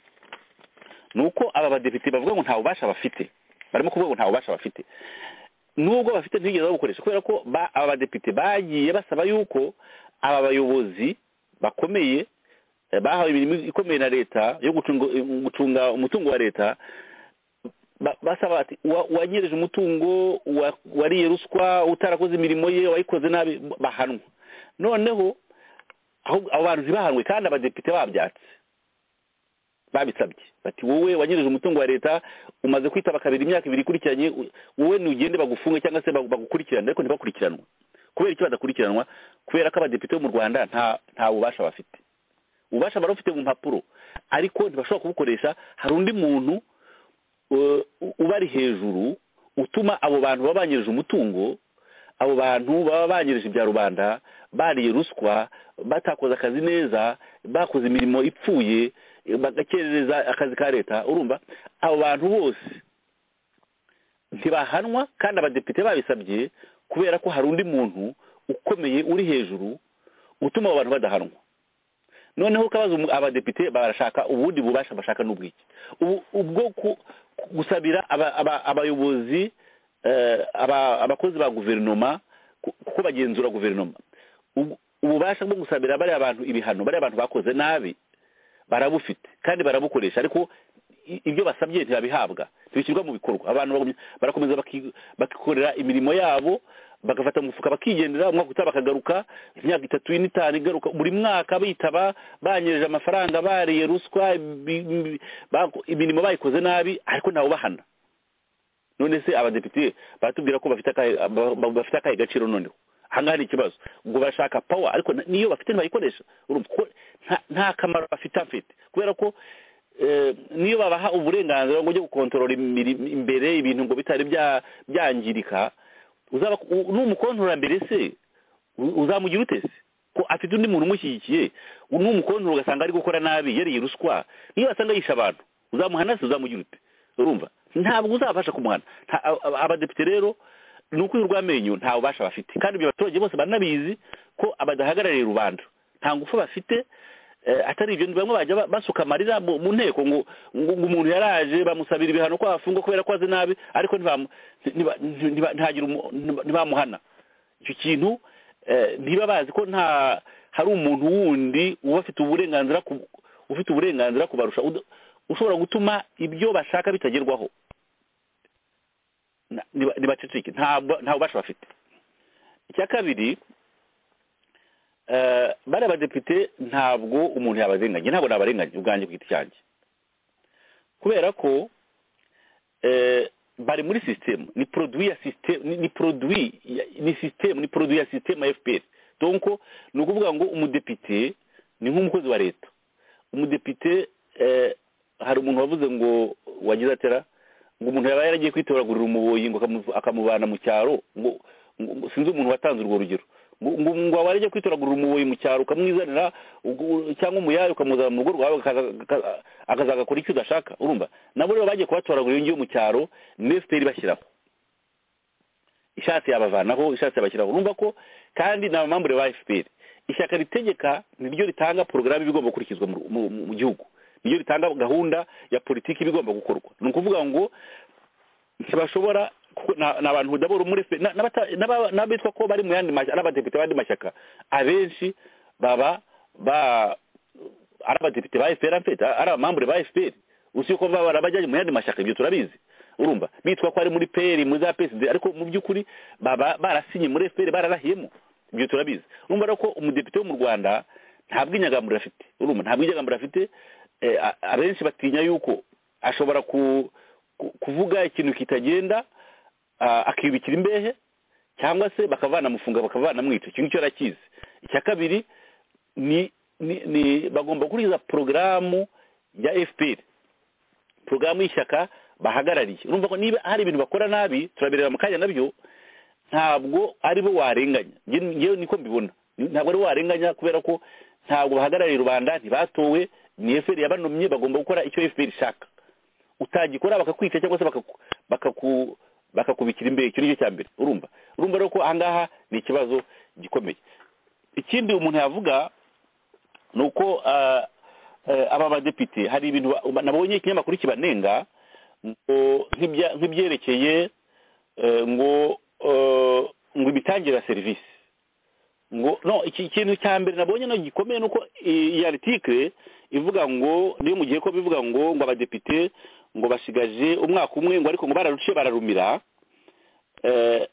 ni uko aba badepite bavuga ngo nta bubasha bafite barimo kuvuga ngo nta bubasha bafite nubwo bafite ntibigeze babukoresha kubera ko ba- aba badepite bagiye basaba yuko aba bayobozi bakomeye eh, bahawe imirimo ikomeye na leta yo gucunga gucunga umutungo wa leta ba- basaba bati "Uwa- uwanyereje umutungo uwa- wariye ruswa utarakoze imirimo ye wayikoze nabi bahanwa noneho aho- abo bantu ntibahanwe kandi abadepite babyatse babisabye bati wowe wanyereje umutungo wa leta umaze kwitaba kabiri imyaka ibiri ikurikiranye u- wowe ntugende bagufunge cyangwa se bagu- bagukurikirane ariko ntibakurikiranwa kubera iki badakurikiranwa kubera ko abadepite bo mu rwanda nta nta bubasha bafite ububasha bari bafite mu mpapuro ariko ntibashobora kubukoresha hari undi muntu u- ubari hejuru utuma abo bantu baba banyereza umutungo abo bantu baba banyereza ibya rubanda bariye ruswa batakoze akazi neza bakoze imirimo ipfuye bagakerereza akazi ka leta urumva abo bantu bose ntibahanwa kandi abadepite babisabye kubera ko hari undi muntu ukomeye uri hejuru utuma abo bantu badahanwa noneho ukabaza umu- abadepite barashaka ubundi bubasha bashaka n'ubwiki ubu- ubwo ku- ku- gusabira aba- aba- abayobozi eh, aba- abakozi ba guverinoma ku- kuko bagenzura guverinoma Ubu- ububasha bwo gusabira bariya abantu ibihano bariya abantu bakoze nabi barabufite kandi barabukoresha ariko i- ibyo basabye ntibabihabwa ntibishyirwa mu bikorwa abantu bagumye- barakomeza baki- bakikorera imirimo yabo bagafata mu mufuka bakigendera umwaka utaha bakagaruka imyaka itatu ine itanu igaruka buri mwaka bitaba banyereje amafaranga bariye ruswa ibi- ibi- bako- imirimo bayikoze nabi ariko ntawe ubahana none se abadepite baratubwira ko bafite akahe ba- ba- bafite akahe gaciro noneho ahangaha ni ikibazo ngo bashaka pawa ariko na- niyo bafite ntibayikoresha urumva ko nta- nta kamaro bafite afite kubera ko eh, niyo babaha uburenganzira ngo ujye gukontorora imirimo imbere ibintu ngo bitari bya- byangirika uzaba u- n'umukontorora mbere se u- uzamugira ute se ko afite undi muntu umushyigikiye n'umukontorora ugasanga ari gukora nabi yariye ruswa niyo wasanga yishe abantu uzamuhana se uzamugira ute urumva ntabwo uzabasha kumuhana Nta- a- a- abadepite rero ni ukwihura urw'amenyo nta bubasha bafite kandi ibyo abaturage bose baranabizi ko abadahagarariye rubanda nta ngufu bafite eh, atari ibyo bamwe bajya ba- basuka amarira mu mu nteko ngo ngo ngo umuntu yaraje bamusabira ibihano ko afunga kubera ko azi nabi ariko ntibamu- ntiba- ntiba- ntagira umu- ntiba- ntibamuhana icyo kintu eh, ntiba bazi ko nta hari umuntu wundi uba afite uburenganzira ku- ufite uburenganzira kubarusha ud- ushobora gutuma ibyo bashaka bitagerwaho Na- niba- nibaceceke nta bu- nta bubasha bafite icya kabiri eh, bariya badepite ntabwo umuntu yabarenganya ntabwo nabarenganya ubwanjye ku giti cyanjye kubera ko eh, bari muri sisitemu ni poroduwi ya sisitemu ni poroduwi ni sisitemu ni poroduwi ya sisitemu ya fpr donc ni ukuvuga ngo umudepite ni nk'umukozi wa leta umudepite eh, hari umuntu wavuze ngo wagize atera ngo umuntu yaba yaragiye kwitoragurira umuboyi ngo akamu- akamuvana mu cyaro ngo ngo- ngo- sinzi umuntu watanze urwo rugero ngo ngo ngo waba yaragiye kwitoragurira umuboyi mu cyaro ukamwizanira ugu- cyangwa umuyari ukamuzana mu rugo rwawe akaza- akaza- akazagakora icyo udashaka urumva nabo rero bagiye kubatoragurira iyo ngiyo mu cyaro ni efuperi bashyiraho ishatse yabavanaho ishatse yabashyiraho urumva ko kandi ni abamambure ba efuperi ishyaka ritegeka niryo ritanga porogaramu iba igomba gukurikizwa mu- mu- mu gihugu niryo ritanga gahunda ya politiki iba igomba gukorwa ni ukuvuga ngo ntibashobora kuko ni abantu dabura muri fe na- n'abata- n'aba- n'abitwa ko bari mu yandi mashyaka ari abadepite b'andi mashyaka abenshi baba ba ari abadepite ba efuperi afite ari abamambure ba efuperi usi ko baba barabajyanye mu yandi mashyaka ibyo turabizi urumva bitwa ko ari muri peri muri za peside ariko mu by'ukuri baba barasinye muri efuperi bararahiyemo ibyo turabizi urumva rero ko umudepite wo mu rwanda nta bw'inyagamburiro afite urumva nta bw'inyagamburiro afite eh, a- abenshi batinya yuko ashobora ku ku- kuvuga ikintu kitagenda ah, akibikira imbehe cyangwa se bakavana amufunga bakavana mwica icyo ngicyo arakizi icya kabiri ni ni ni bagomba gukurikiza porogaramu ya fpr porogaramu y'ishyaka bahagarariye urumva ko niba hari ibintu bakora nabi turabireba mu kanya nabyo ntabwo ari bo warenganya Nge- ngewe niko mbibona Ni- ntabwo ari bo warenganya kubera ko ntabwo bahagarariye rubanda ntibatowe ni fpr yabanomye bagomba gukora icyo fpr ishaka utagikora bakakwica cyangwa se bakaku- bakaku bakakubikira imbere icyo ni cyo cya mbere urumva urumva rero ko ahangaha ni ikibazo gikomeye ikindi umuntu yavuga ni uko ah, eh, aba badepite hari ibintu ba- nabonye ikinyamakuru kibanenga ngo nk'ibya- nk'ibyerekeye eh, ngo eh, ngo imitangire ya serivisi ngo no iki kintu cya mbere nabonye no gikomeye nuko i- iyi article ivuga ngo niyo mu gihe ko bivuga ngo ngo abadepite ngo basigaje umwaka umwe ngo ariko ngo bararuciye bararumira eh,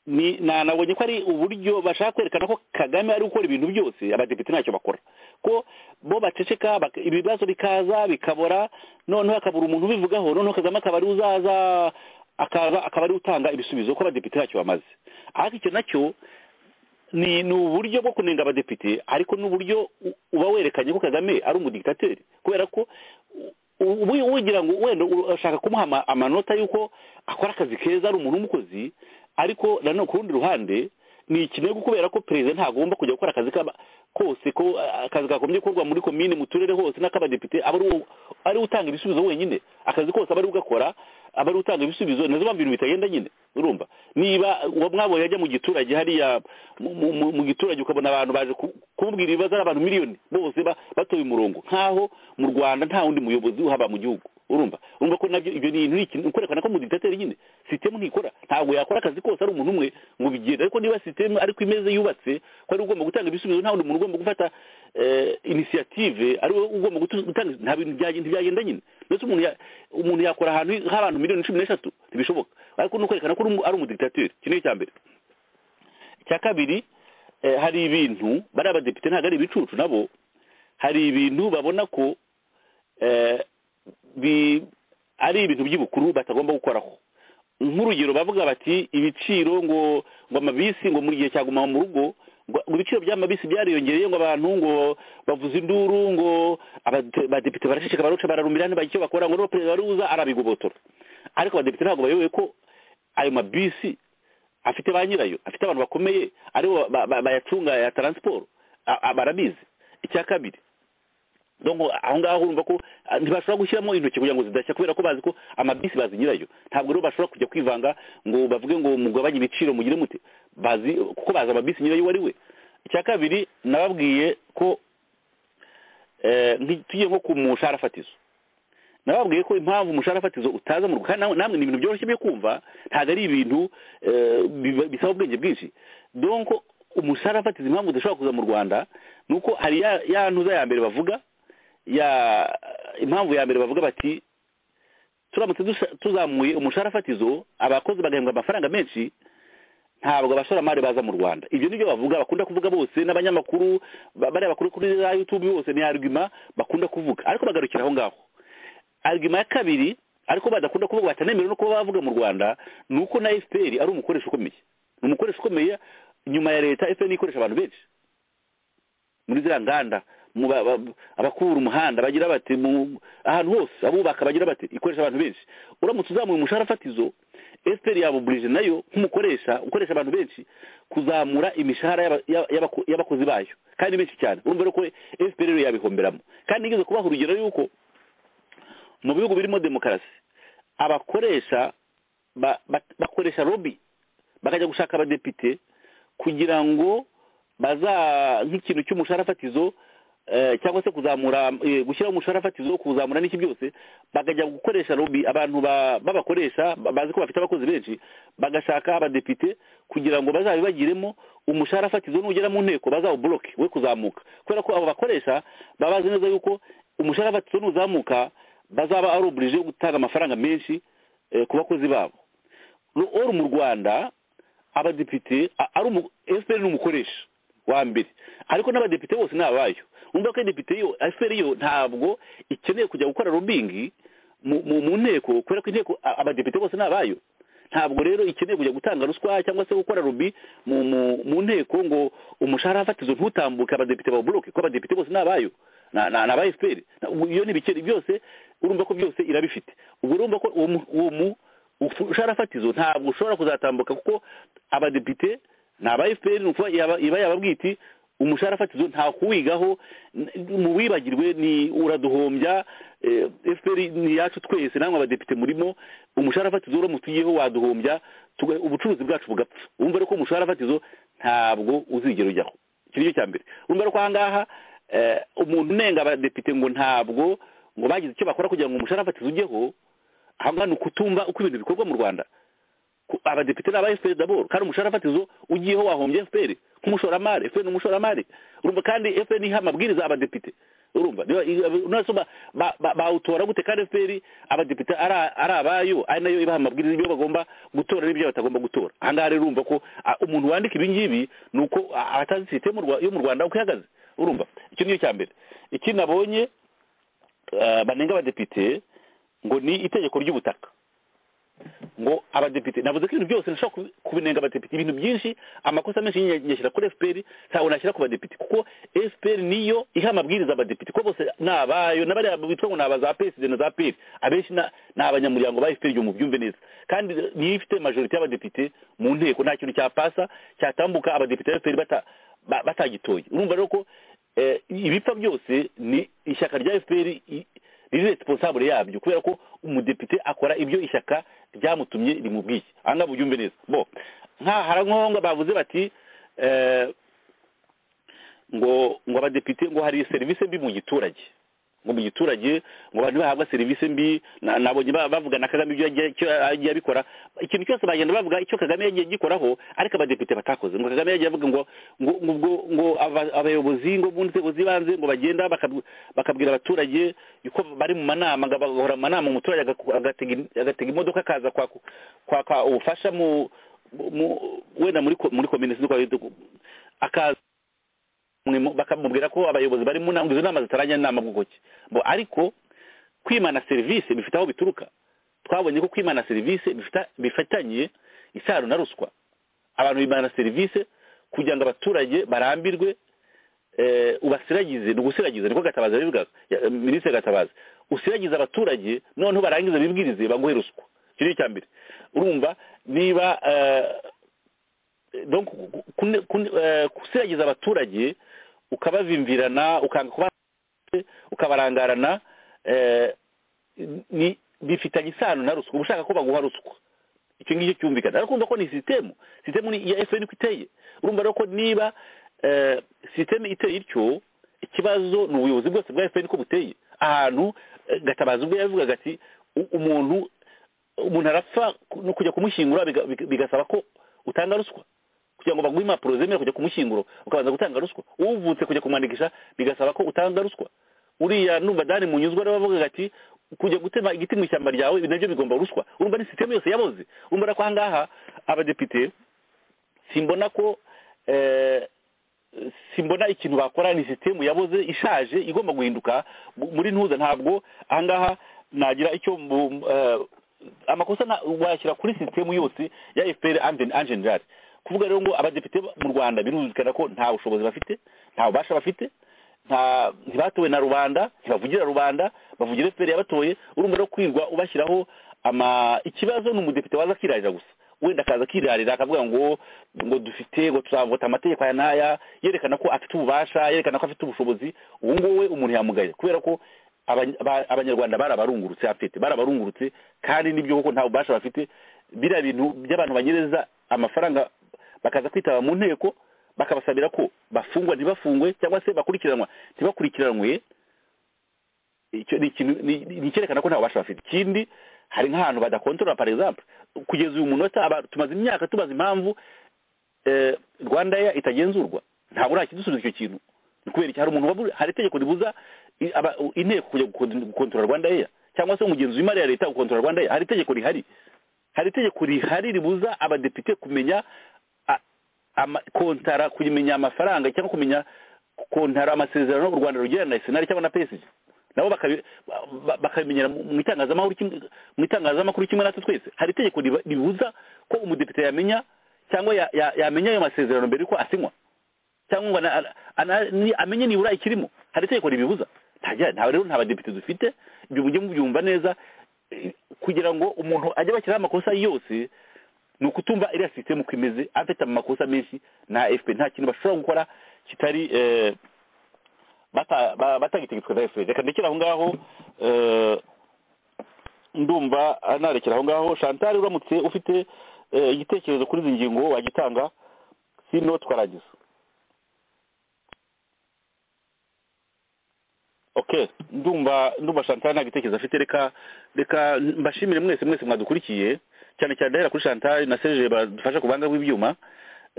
ni na- nabonye ko ari uburyo bashaka kwerekana ko kagame ari gukora ibintu byose abadepite ntacyo bakora ko bo baceceka bak- ibibazo bikaza bikabora noneho hakabura umuntu ubivugaho noneho kagame akaba ari uzaza akaba akaba ari utanga ibisubizo ko abadepite ntacyo bamaze ariko icyo nacyo ni ni uburyo bwo kunenga abadepite ariko n'uburyo u- uba werekanye ko kagame ari umudikitateri kubera ko u- ubu ugira ngo wenda urashaka kumuha ama- amanota y'uko akora akazi keza ari umuntu w'umukozi ariko nanone ku rundi ruhande ni ikinego kubera ko perezida ntagomba kujya gukora akazi kaba- kose ko ah, akazi kagombye gukorwa muri komine mu turere hose n'ak'abadepite aba ari uwo- ari we utanga ibisubizo wenyine akazi kose aba ari we ugakora aba ari we utanga ibisubizo nazo mpamvu ibintu bitagenda nyine urumva niba uwo mwabonye ajya mu giturage hariya mu- mu- mu- mu giturage ukabona abantu baje ku- kumubwira ibibazo ari abantu miliyoni bose ba- batoye umurongo nk'aho mu rwanda nta wundi muyobozi uhaba mu gihugu urumva urumva ko nabyo ibyo ni ibintu ni ikintu kwerekana ko mu dictateri nyine sisitemu ntikora ntabwo yakora akazi kose ari umuntu umwe ngo bigende ariko niba sisitemu ariko imeze yubatse ko ari we ugomba gutanga ibisubizo nta wundi muntu ugomba gufata eh, initiative ari we ugomba gutu- gutanga nta bintu byagenda ntibyagenda nyine ndetse umuntu ya- umuntu yakora ahantu h'abantu miliyoni cumi n'eshatu ntibishoboka ariko ni ukwerekana ko uri umu- ari umudictateri iki ni icya mbere icya kabiri eh, hari ibintu bari abadepite ntabwo ari ibicucu nabo hari ibintu babona ko eh, bi- ari ibintu by'ibukuru batagomba gukoraho nk'urugero bavuga bati ibiciro ngo ngo amabisi ngo mu gihe cyaguma mu rugo ngo ngo ibiciro by'amabisi byariyongereye ngo abantu ngo bavuze induru ngo abade- abadepite baraceceka baruca bararumira ntibagira icyo bakora ngo niba perezida wari uza arabigobotora ariko abadepite ntabwo bayoboye ko ayo mabisi afite ba nyirayo afite abantu bakomeye aribo ba- ba- bayacunga ya taransiporo a- a- barabizi icya kabiri donc aho ngaho urumva ko ah, ntibashobora gushyiramo intoki kugira ngo zidashya kubera ko bazi ko amabisi bazi nyirayo ntabwo rero bashobora kujya kwivanga ngo bavuge ngo mugabanye ibiciro mugire mute bazi kuko bazi amabisi nyirayo uwo ari we icya kabiri nababwiye ko eh, nti- tugiye nko ku mushahara fatizo nababwiye ko impamvu umushahara fatizo utaza mu Rwanda kandi namwe ni ibintu byoroshye byo kumva ntabwo ari ibintu eh, biba- bisaba ubwenge bwinshi donc umushahara fatizo impamvu udashobora kuza mu Rwanda ni uko hari ya ya ntuza ya mbere bavuga ya impamvu ya mbere bavuga bati turamutse dusa- tuzamuye umushahara fatizo abakozi bagahembwa amafaranga menshi ntabwo abashoramari baza mu rwanda ibyo nibyo bavuga bakunda kuvuga bose n'abanyamakuru ba- bariya bakuru kuri za youtube bose ni arguma bakunda kuvuga ariko bagarukira aho ngaho argument ya kabiri ariko badakunda kuvuga batanemerewe no kuba bavuga mu rwanda ni uko na fpr ari umukoresha ukomeye ni umukoresha ukomeye nyuma ya leta fpr ikoresha abantu benshi muri ziriya nganda mu ba- ba- abakura umuhanda bagira bati mu ahantu hose abubaka bagira bati ikoresha abantu benshi uramutse uzamuye umushahara fatizo fpr yabuburije nayo nk'umukoresha ukoresha abantu benshi kuzamura imishahara y'aba- y'aba- y'abako- y'abakozi bayo kandi benshi cyane urumva rero ko fpr rero yabihomberamo kandi nigeze kubaha urugero y'uko mu bihugu birimo demokarasi abakoresha ba- ba- bakoresha lobby bakajya gushaka abadepite kugira ngo baza nk'ikintu cy'umushahara fatizo eh, cyangwa se kuzamura eh, gushyiraho umushahara fatizo kuzamura n'iki byose bakajya gukoresha lobby abantu ba- b'abakoresha ba- bazi ko bafite abakozi benshi bagashaka abadepite kugira ngo bazabibagiremo umushahara fatizo nugera mu nteko bazawuboloke we kuzamuka kubera ko abo bakoresha baba bazi neza yuko umushahara fatizo nuzamuka bazaba ari oburije gutanga amafaranga menshi eh, ku bakozi babo Ru- or mu rwanda abadepite a- ari umu- fpr ni umukoresha wa mbere ariko n'abadepite bose ni abayo umva ko depite yo fpr yo ntabwo ikeneye kujya gukora lobbying mu mu- mu nteko kubera ko inteko a- abadepite bose ni abayo ntabwo rero ikeneye kujya gutanga ruswa cyangwa se gukora lobby mu mu- mu nteko ngo umushahara fatizo ntutambuke abadepite bawuboloke ko abadepite bose ni abayo na na- ni aba fpr Na- ubu iyo ni ibikeri byose urumva ko byose irabifite ubwo urumva ko uwo mu- uwo mu umushahara fatizo ntabwo ushobora kuzatambuka kuko abadepite ni aba fpr ni ukuvuga yaba- iba yababwiye iti umushahara fatizo nta kuwigaho mu wibagirwe ni uraduhombya eh, fpr ni iyacu twese namwe abadepite murimo umushahara fatizo uramutse ugiyeho waduhombya tuga- ubucuruzi bwacu bugapfa wumva rero ko umushahara fatizo ntabwo uzigera ujyaho icyo ni cyo cya mbere urumva rero ko ahangaha eh, umuntu unenga abadepite ngo ntabwo ngo bagize icyo bakora kugira ngo umushahara fatizo ujyeho ahangaha ni ukutumva uko ibintu bikorwa mu rwanda ku- abadepite ni aba fpr daboro kandi umushahara fatizo ugiyeho wahombye fpr nk'umushoramari fpr ni umushoramari urumva kandi fpr niha amabwiriza abadepite urumva niba- i- nasoma ba- ba- bawutora gute kandi fpr abadepite ari a- ari abayo ari nayo ibaha amabwiriza y'ibyo bagomba gutora n'ibyo batagomba gutora ahangaha rero urumva ko a- umuntu wandika ibingibi ni uko a- atazi sisiteme mu Rwa- yo mu rwanda uko ihagaze urumva icyo ni cyo cya mbere ikindi nabonye eh, banenga abadepite ngo ni itegeko ry'ubutaka ngo abadepite navuze ko ibintu byose nashobora kubi- kubinenga abadepite ibintu byinshi amakosa menshi nyine nyashyira kuri fpr ntabwo nashyira ku badepite kuko fpr niyo iha amabwiriza abadepite ko bose ni abayo n'abariya bitwa ngo ni aba za psd na za pr abenshi na- ni abanyamuryango ba fpr mu byumve neza kandi niyo ifite majorite y'abadepite mu nteko nta kintu cyapasa cyatambuka abadepite ba fpr bata- ba- batagitoye urumva rero ko eh, ibipfa byose ni ishyaka rya fpr i- riri responsable yabyo kubera ko umudepite akora ibyo ishyaka ryamutumye rimubwiye ahangaha bubyumve neza bo nkahara nkonga bavuze bati eh, ngo ngo abadepite ngo hari serivisi mbi mu giturage ngo mu giturage ngo abantu bahabwa serivisi mbi na- nabonye ba- bavuga na kagame ibyo yagiye- icyo yagiye abikora ikintu cyose bagenda bavuga icyo kagame yagiye agikoraho ariko abadepite batakoze ngo kagame yagiye avuga ngo ngo ngo ubwo- ngo aba- abayobozi ngo mu nzego z'ibanze ngo bagenda bakab- bakabwira abaturage yuko bari mu manama ngo bagahora mu manama umuturage agaku- agatega in- agatega imodoka akaza kwaka kwaka ubufasha mu mu- wenda muri ko- muri komine sinzi uko ari- akaza mwe- bakamubwira ko abayobozi bari mu nama ngo izo nama zitarangira inama bwoko ki Bo, ariko kwimana serivisi bifite aho bituruka twabonye ko kwimana serivisi bifita- bifitanye isano na ruswa abantu bimana serivisi kugira ngo abaturage barambirwe eh, ubasiragize ni ugusiragiza niko gatabazi yabivugaga ya- minisitiri gatabazi usiragize abaturage noneho barangiza bibwirize baguhe ruswa icyo ni icya mbere urumva niba eh, donc ku- kune- kune- eh, gusiragiza abaturage ukabavimvirana ukanga kuba ukabarangarana eh, ni bifitanye isano na ruswa uba ushaka ko baguha ruswa icyo ngicyo cyumvikana ariko urumva ko ni sisitemu sisitemu ni iya fpr uko iteye urumva rero ko niba eh, sisitemu iteye ityo ikibazo ni ubuyobozi bwose bwa fpr uko buteye ahantu eh, gatabazi ubwo yabivugaga ati "U- umuntu umuntu arapfa ku- no kujya kumushyingura biga- biga- bigasaba ko utanga ruswa kugira ngo baguhe impapuro zemera kujya kumushyinguro ukabanza gutanga ruswa uvutse kujya kumwandikisha bigasaba ko utanga ruswa uriya numva dani munyuzwa rero bavugaga ati kujya gutema igiti mu ishyamba ryawe ibi nabyo bigomba ruswa urumva ni sisiteme yose yaboze urumva rero ko ahangaha abadepite simbona ko eh, simbona ikintu bakora ni sisitemu yaboze ishaje igomba guhinduka mu- muri ntuza ntabwo ahangaha nagira icyo mbu- eh, amakosa na- wayashyira kuri sisitemu yose ya fpr en general kuvuga rero ngo abadepite mu rwanda birumvikana ko nta bushobozi bafite nta bubasha bafite nta ntibatowe na rubanda ntibavugira rubanda bavugira fpr yabatoye urumva rero kwirwa ubashyiraho ama ikibazo ni umudepite waza akirarira gusa wenda akaza akirarira akavuga ngo ngo dufite ngo tuzavota amategeko aya n'aya yerekana ko afite ububasha yerekana ko afite ubushobozi uwo nguwo we umuntu yamugaye kubera ko abany- aba- abanyarwanda barabarungurutse afite barabarungurutse kandi nibyo koko nta bubasha bafite biriya bintu by'abantu banyereza amafaranga bakaza kwitaba mu nteko bakabasabira ko bafungwa ntibafungwe cyangwa se bakurikiranwa ntibakurikiranwe icyo ni ikintu ni- ni- ni icyerekana ko nta bubasha bafite ikindi hari nk'ahantu badakontorora par exemple kugeza uyu munota aba- tumaze imyaka tubaza impamvu eh, rwanda ya itagenzurwa ntabwo nta kidusubiza icyo kintu ni kubera iki hari umuntu waburi hari itegeko ribuza i- aba- inteko kujya gukon- gukontorora rwanda ya cyangwa se umugenzi w'imari ya leta gukontorora rwanda ya hari itegeko rihari hari itegeko rihari ribuza abadepite kumenya a- ama- kontara kumenya amafaranga cyangwa kumenya kontara amasezerano u rwanda rugirana na senari cyangwa na psg nabo bakabi- ba- bakabimenyera mu mu itangazamakuru kimwe- mu itangazamakuru kimwe natwe twese hari itegeko riba- ribuza ko umudepite yamenya cyangwa ya- ya- yamenya ayo masezerano mbere yuko asinywa cyangwa ngo ana- ana- ni- amenye nibura ikirimo hari itegeko ribibuza ntajya nta rero nta badepite dufite ibyo mujye mubyumva neza eh, kugira ngo umuntu ajye bashyiraho amakosa yose ni ukutumva iriya sisitemu uko imeze afite amakosa menshi na fp nta kintu bashobora gukora kitari eh, bata- ba- batagitegetswe na efuperi reka ndekere aho ngaho eh, ndumva ah, narekera aho ngaho chantal uramutse ufite eh, igitekerezo kuri izi ngingo wagitanga sino twarangiza okay ndumva ndumva chantal nta gitekerezo afite reka reka mbashimire mwese mwese mwadukurikiye cyane cyane ndahera kuri chantal na serge badufasha ku buhanga bw'ibyuma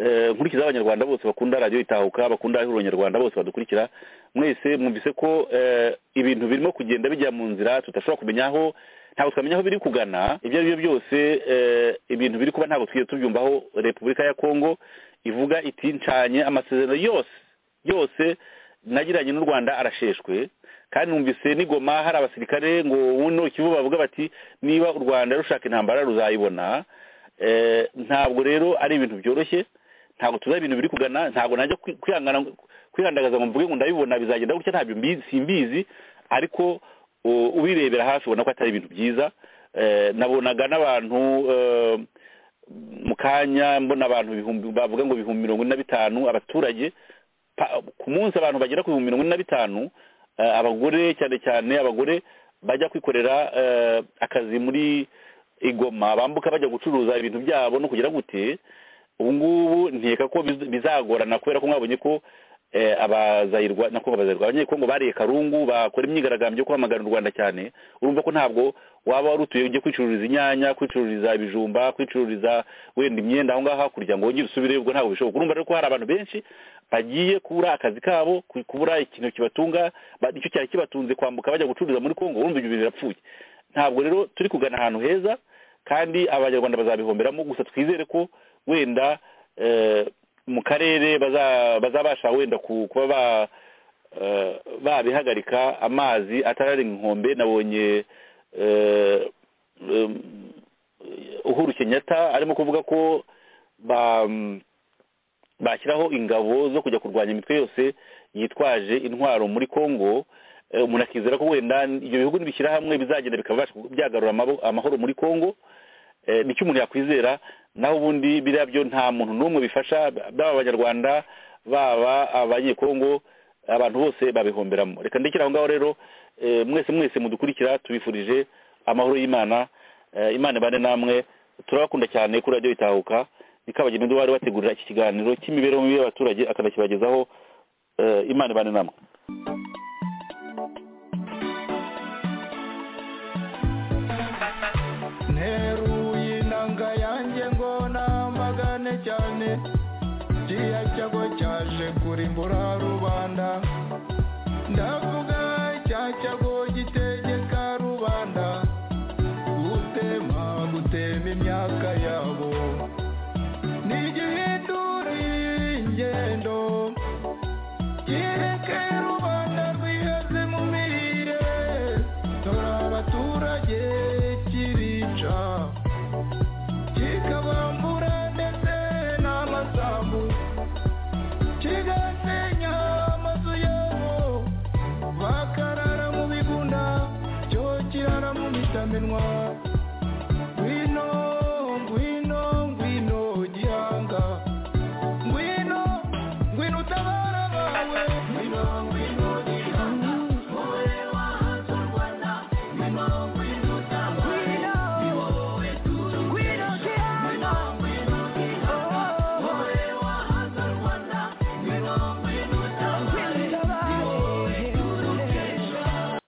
Eh, nkurikiza abanyarwanda bose bakunda radiyo itahuka bakunda ihuriro nyarwanda bose badukurikira mwese mwumvise ko eh, ibintu birimo kugenda bijya mu nzira tudashobora kumenya aho ntabwo twamenya aho biri kugana ibyo ari byo byose eh, ibintu biri kuba ntabwo twigeze tubyumvaho repubulika ya kongo ivuga iti ncanye amasezerano yose yose nagiranye n'u rwanda arasheshwe kandi numvise n'igoma hari abasirikare ngo buno kivu bavuga bati niba u rwanda rushaka intambara ruzayibona Eh, ntabwo rero ari ibintu byoroshye ntabwo tuzi aho ibintu biri kugana ntabwo najya kwi- kwihangana kwihangagaza ngo mvuge ngo ndabibona bizagenda gutya ntabyo mbi- simbizi ariko u- ubirebera hafi ubona ko atari ibintu byiza Eh, nabonaga n'abantu eh, mu kanya mbona abantu ibihumbi bavuga ngo ibihumbi mirongo ine na bitanu abaturage pa- ku munsi abantu bagera ku bihumbi mirongo ine na bitanu eh, abagore cyane cyane abagore bajya kwikorera eh, akazi muri igoma bambuka bajya gucuruza ibintu byabo no kugira gute ubu ngubu nkeka ko biz- bizagorana kubera ko mwabonye ko eh, abazayirwa nako abazayirwa abanyekongo bariye karungu bakora imyigaragambyo yo kwamagana u rwanda cyane urumva ko ntabwo waba wari utuye ujye kwicururiza inyanya kwicururiza ibijumba kwicururiza wenda imyenda aho ngaho hakurya ngo wongere usubire ubwo ntabwo bishoboka urumva rero ko hari abantu benshi bagiye kubura akazi kabo ku- kubura ikintu kibatunga ba- nicyo cyari kibatunze kwambuka bajya gucururiza muri kongo urumva ibyo bintu birapfuye ntabwo rero turi kugana ahantu heza kandi abanyarwanda bazabihomberamo gusa twizere ko wenda eh, mu karere baza- bazabasha wenda ku- kuba ba eh, babihagarika amazi atararenga inkombe nabonye eh, em, uhuru kenyatta arimo kuvuga ko ba bashyiraho ingabo zo kujya kurwanya imitwe yose yitwaje intwaro muri kongo Eh, umuntu akizera ko wenda ibyo bihugu nibishyira hamwe bizagenda bikabasha byagarura amabo- amahoro muri kongo Eh, nicyo umuntu yakwizera naho ubundi biriya byo nta muntu n'umwe bifasha baba abanyarwanda baba abanyekongo abantu bose babihomberamo reka ndekere aho ngaho rero eh, mwese mwese mudukurikira tubifurije amahoro y'imana Eh, imana ibane namwe turabakunda cyane kuri radiyo itahuka ikabagena ibyo bari bategurira iki kiganiro cy'imibereho mibi y'abaturage akanakibagezaho Eh, imana ibane namwe nteruye inanga yanjye ngo namagane cyane kiriya cyago cyaje kurimbura rubanda ndavuga cya cyago gitegeka rubanda gutema gutema imyaka yabo ntigihindure ingendo kireke rubanda rwihaze mu mirire dore abaturage kirica kikabambura ndetse n'amasambu kigasenya amazu yabo bakarara mu bigunda cyo kirara mu mitamenwa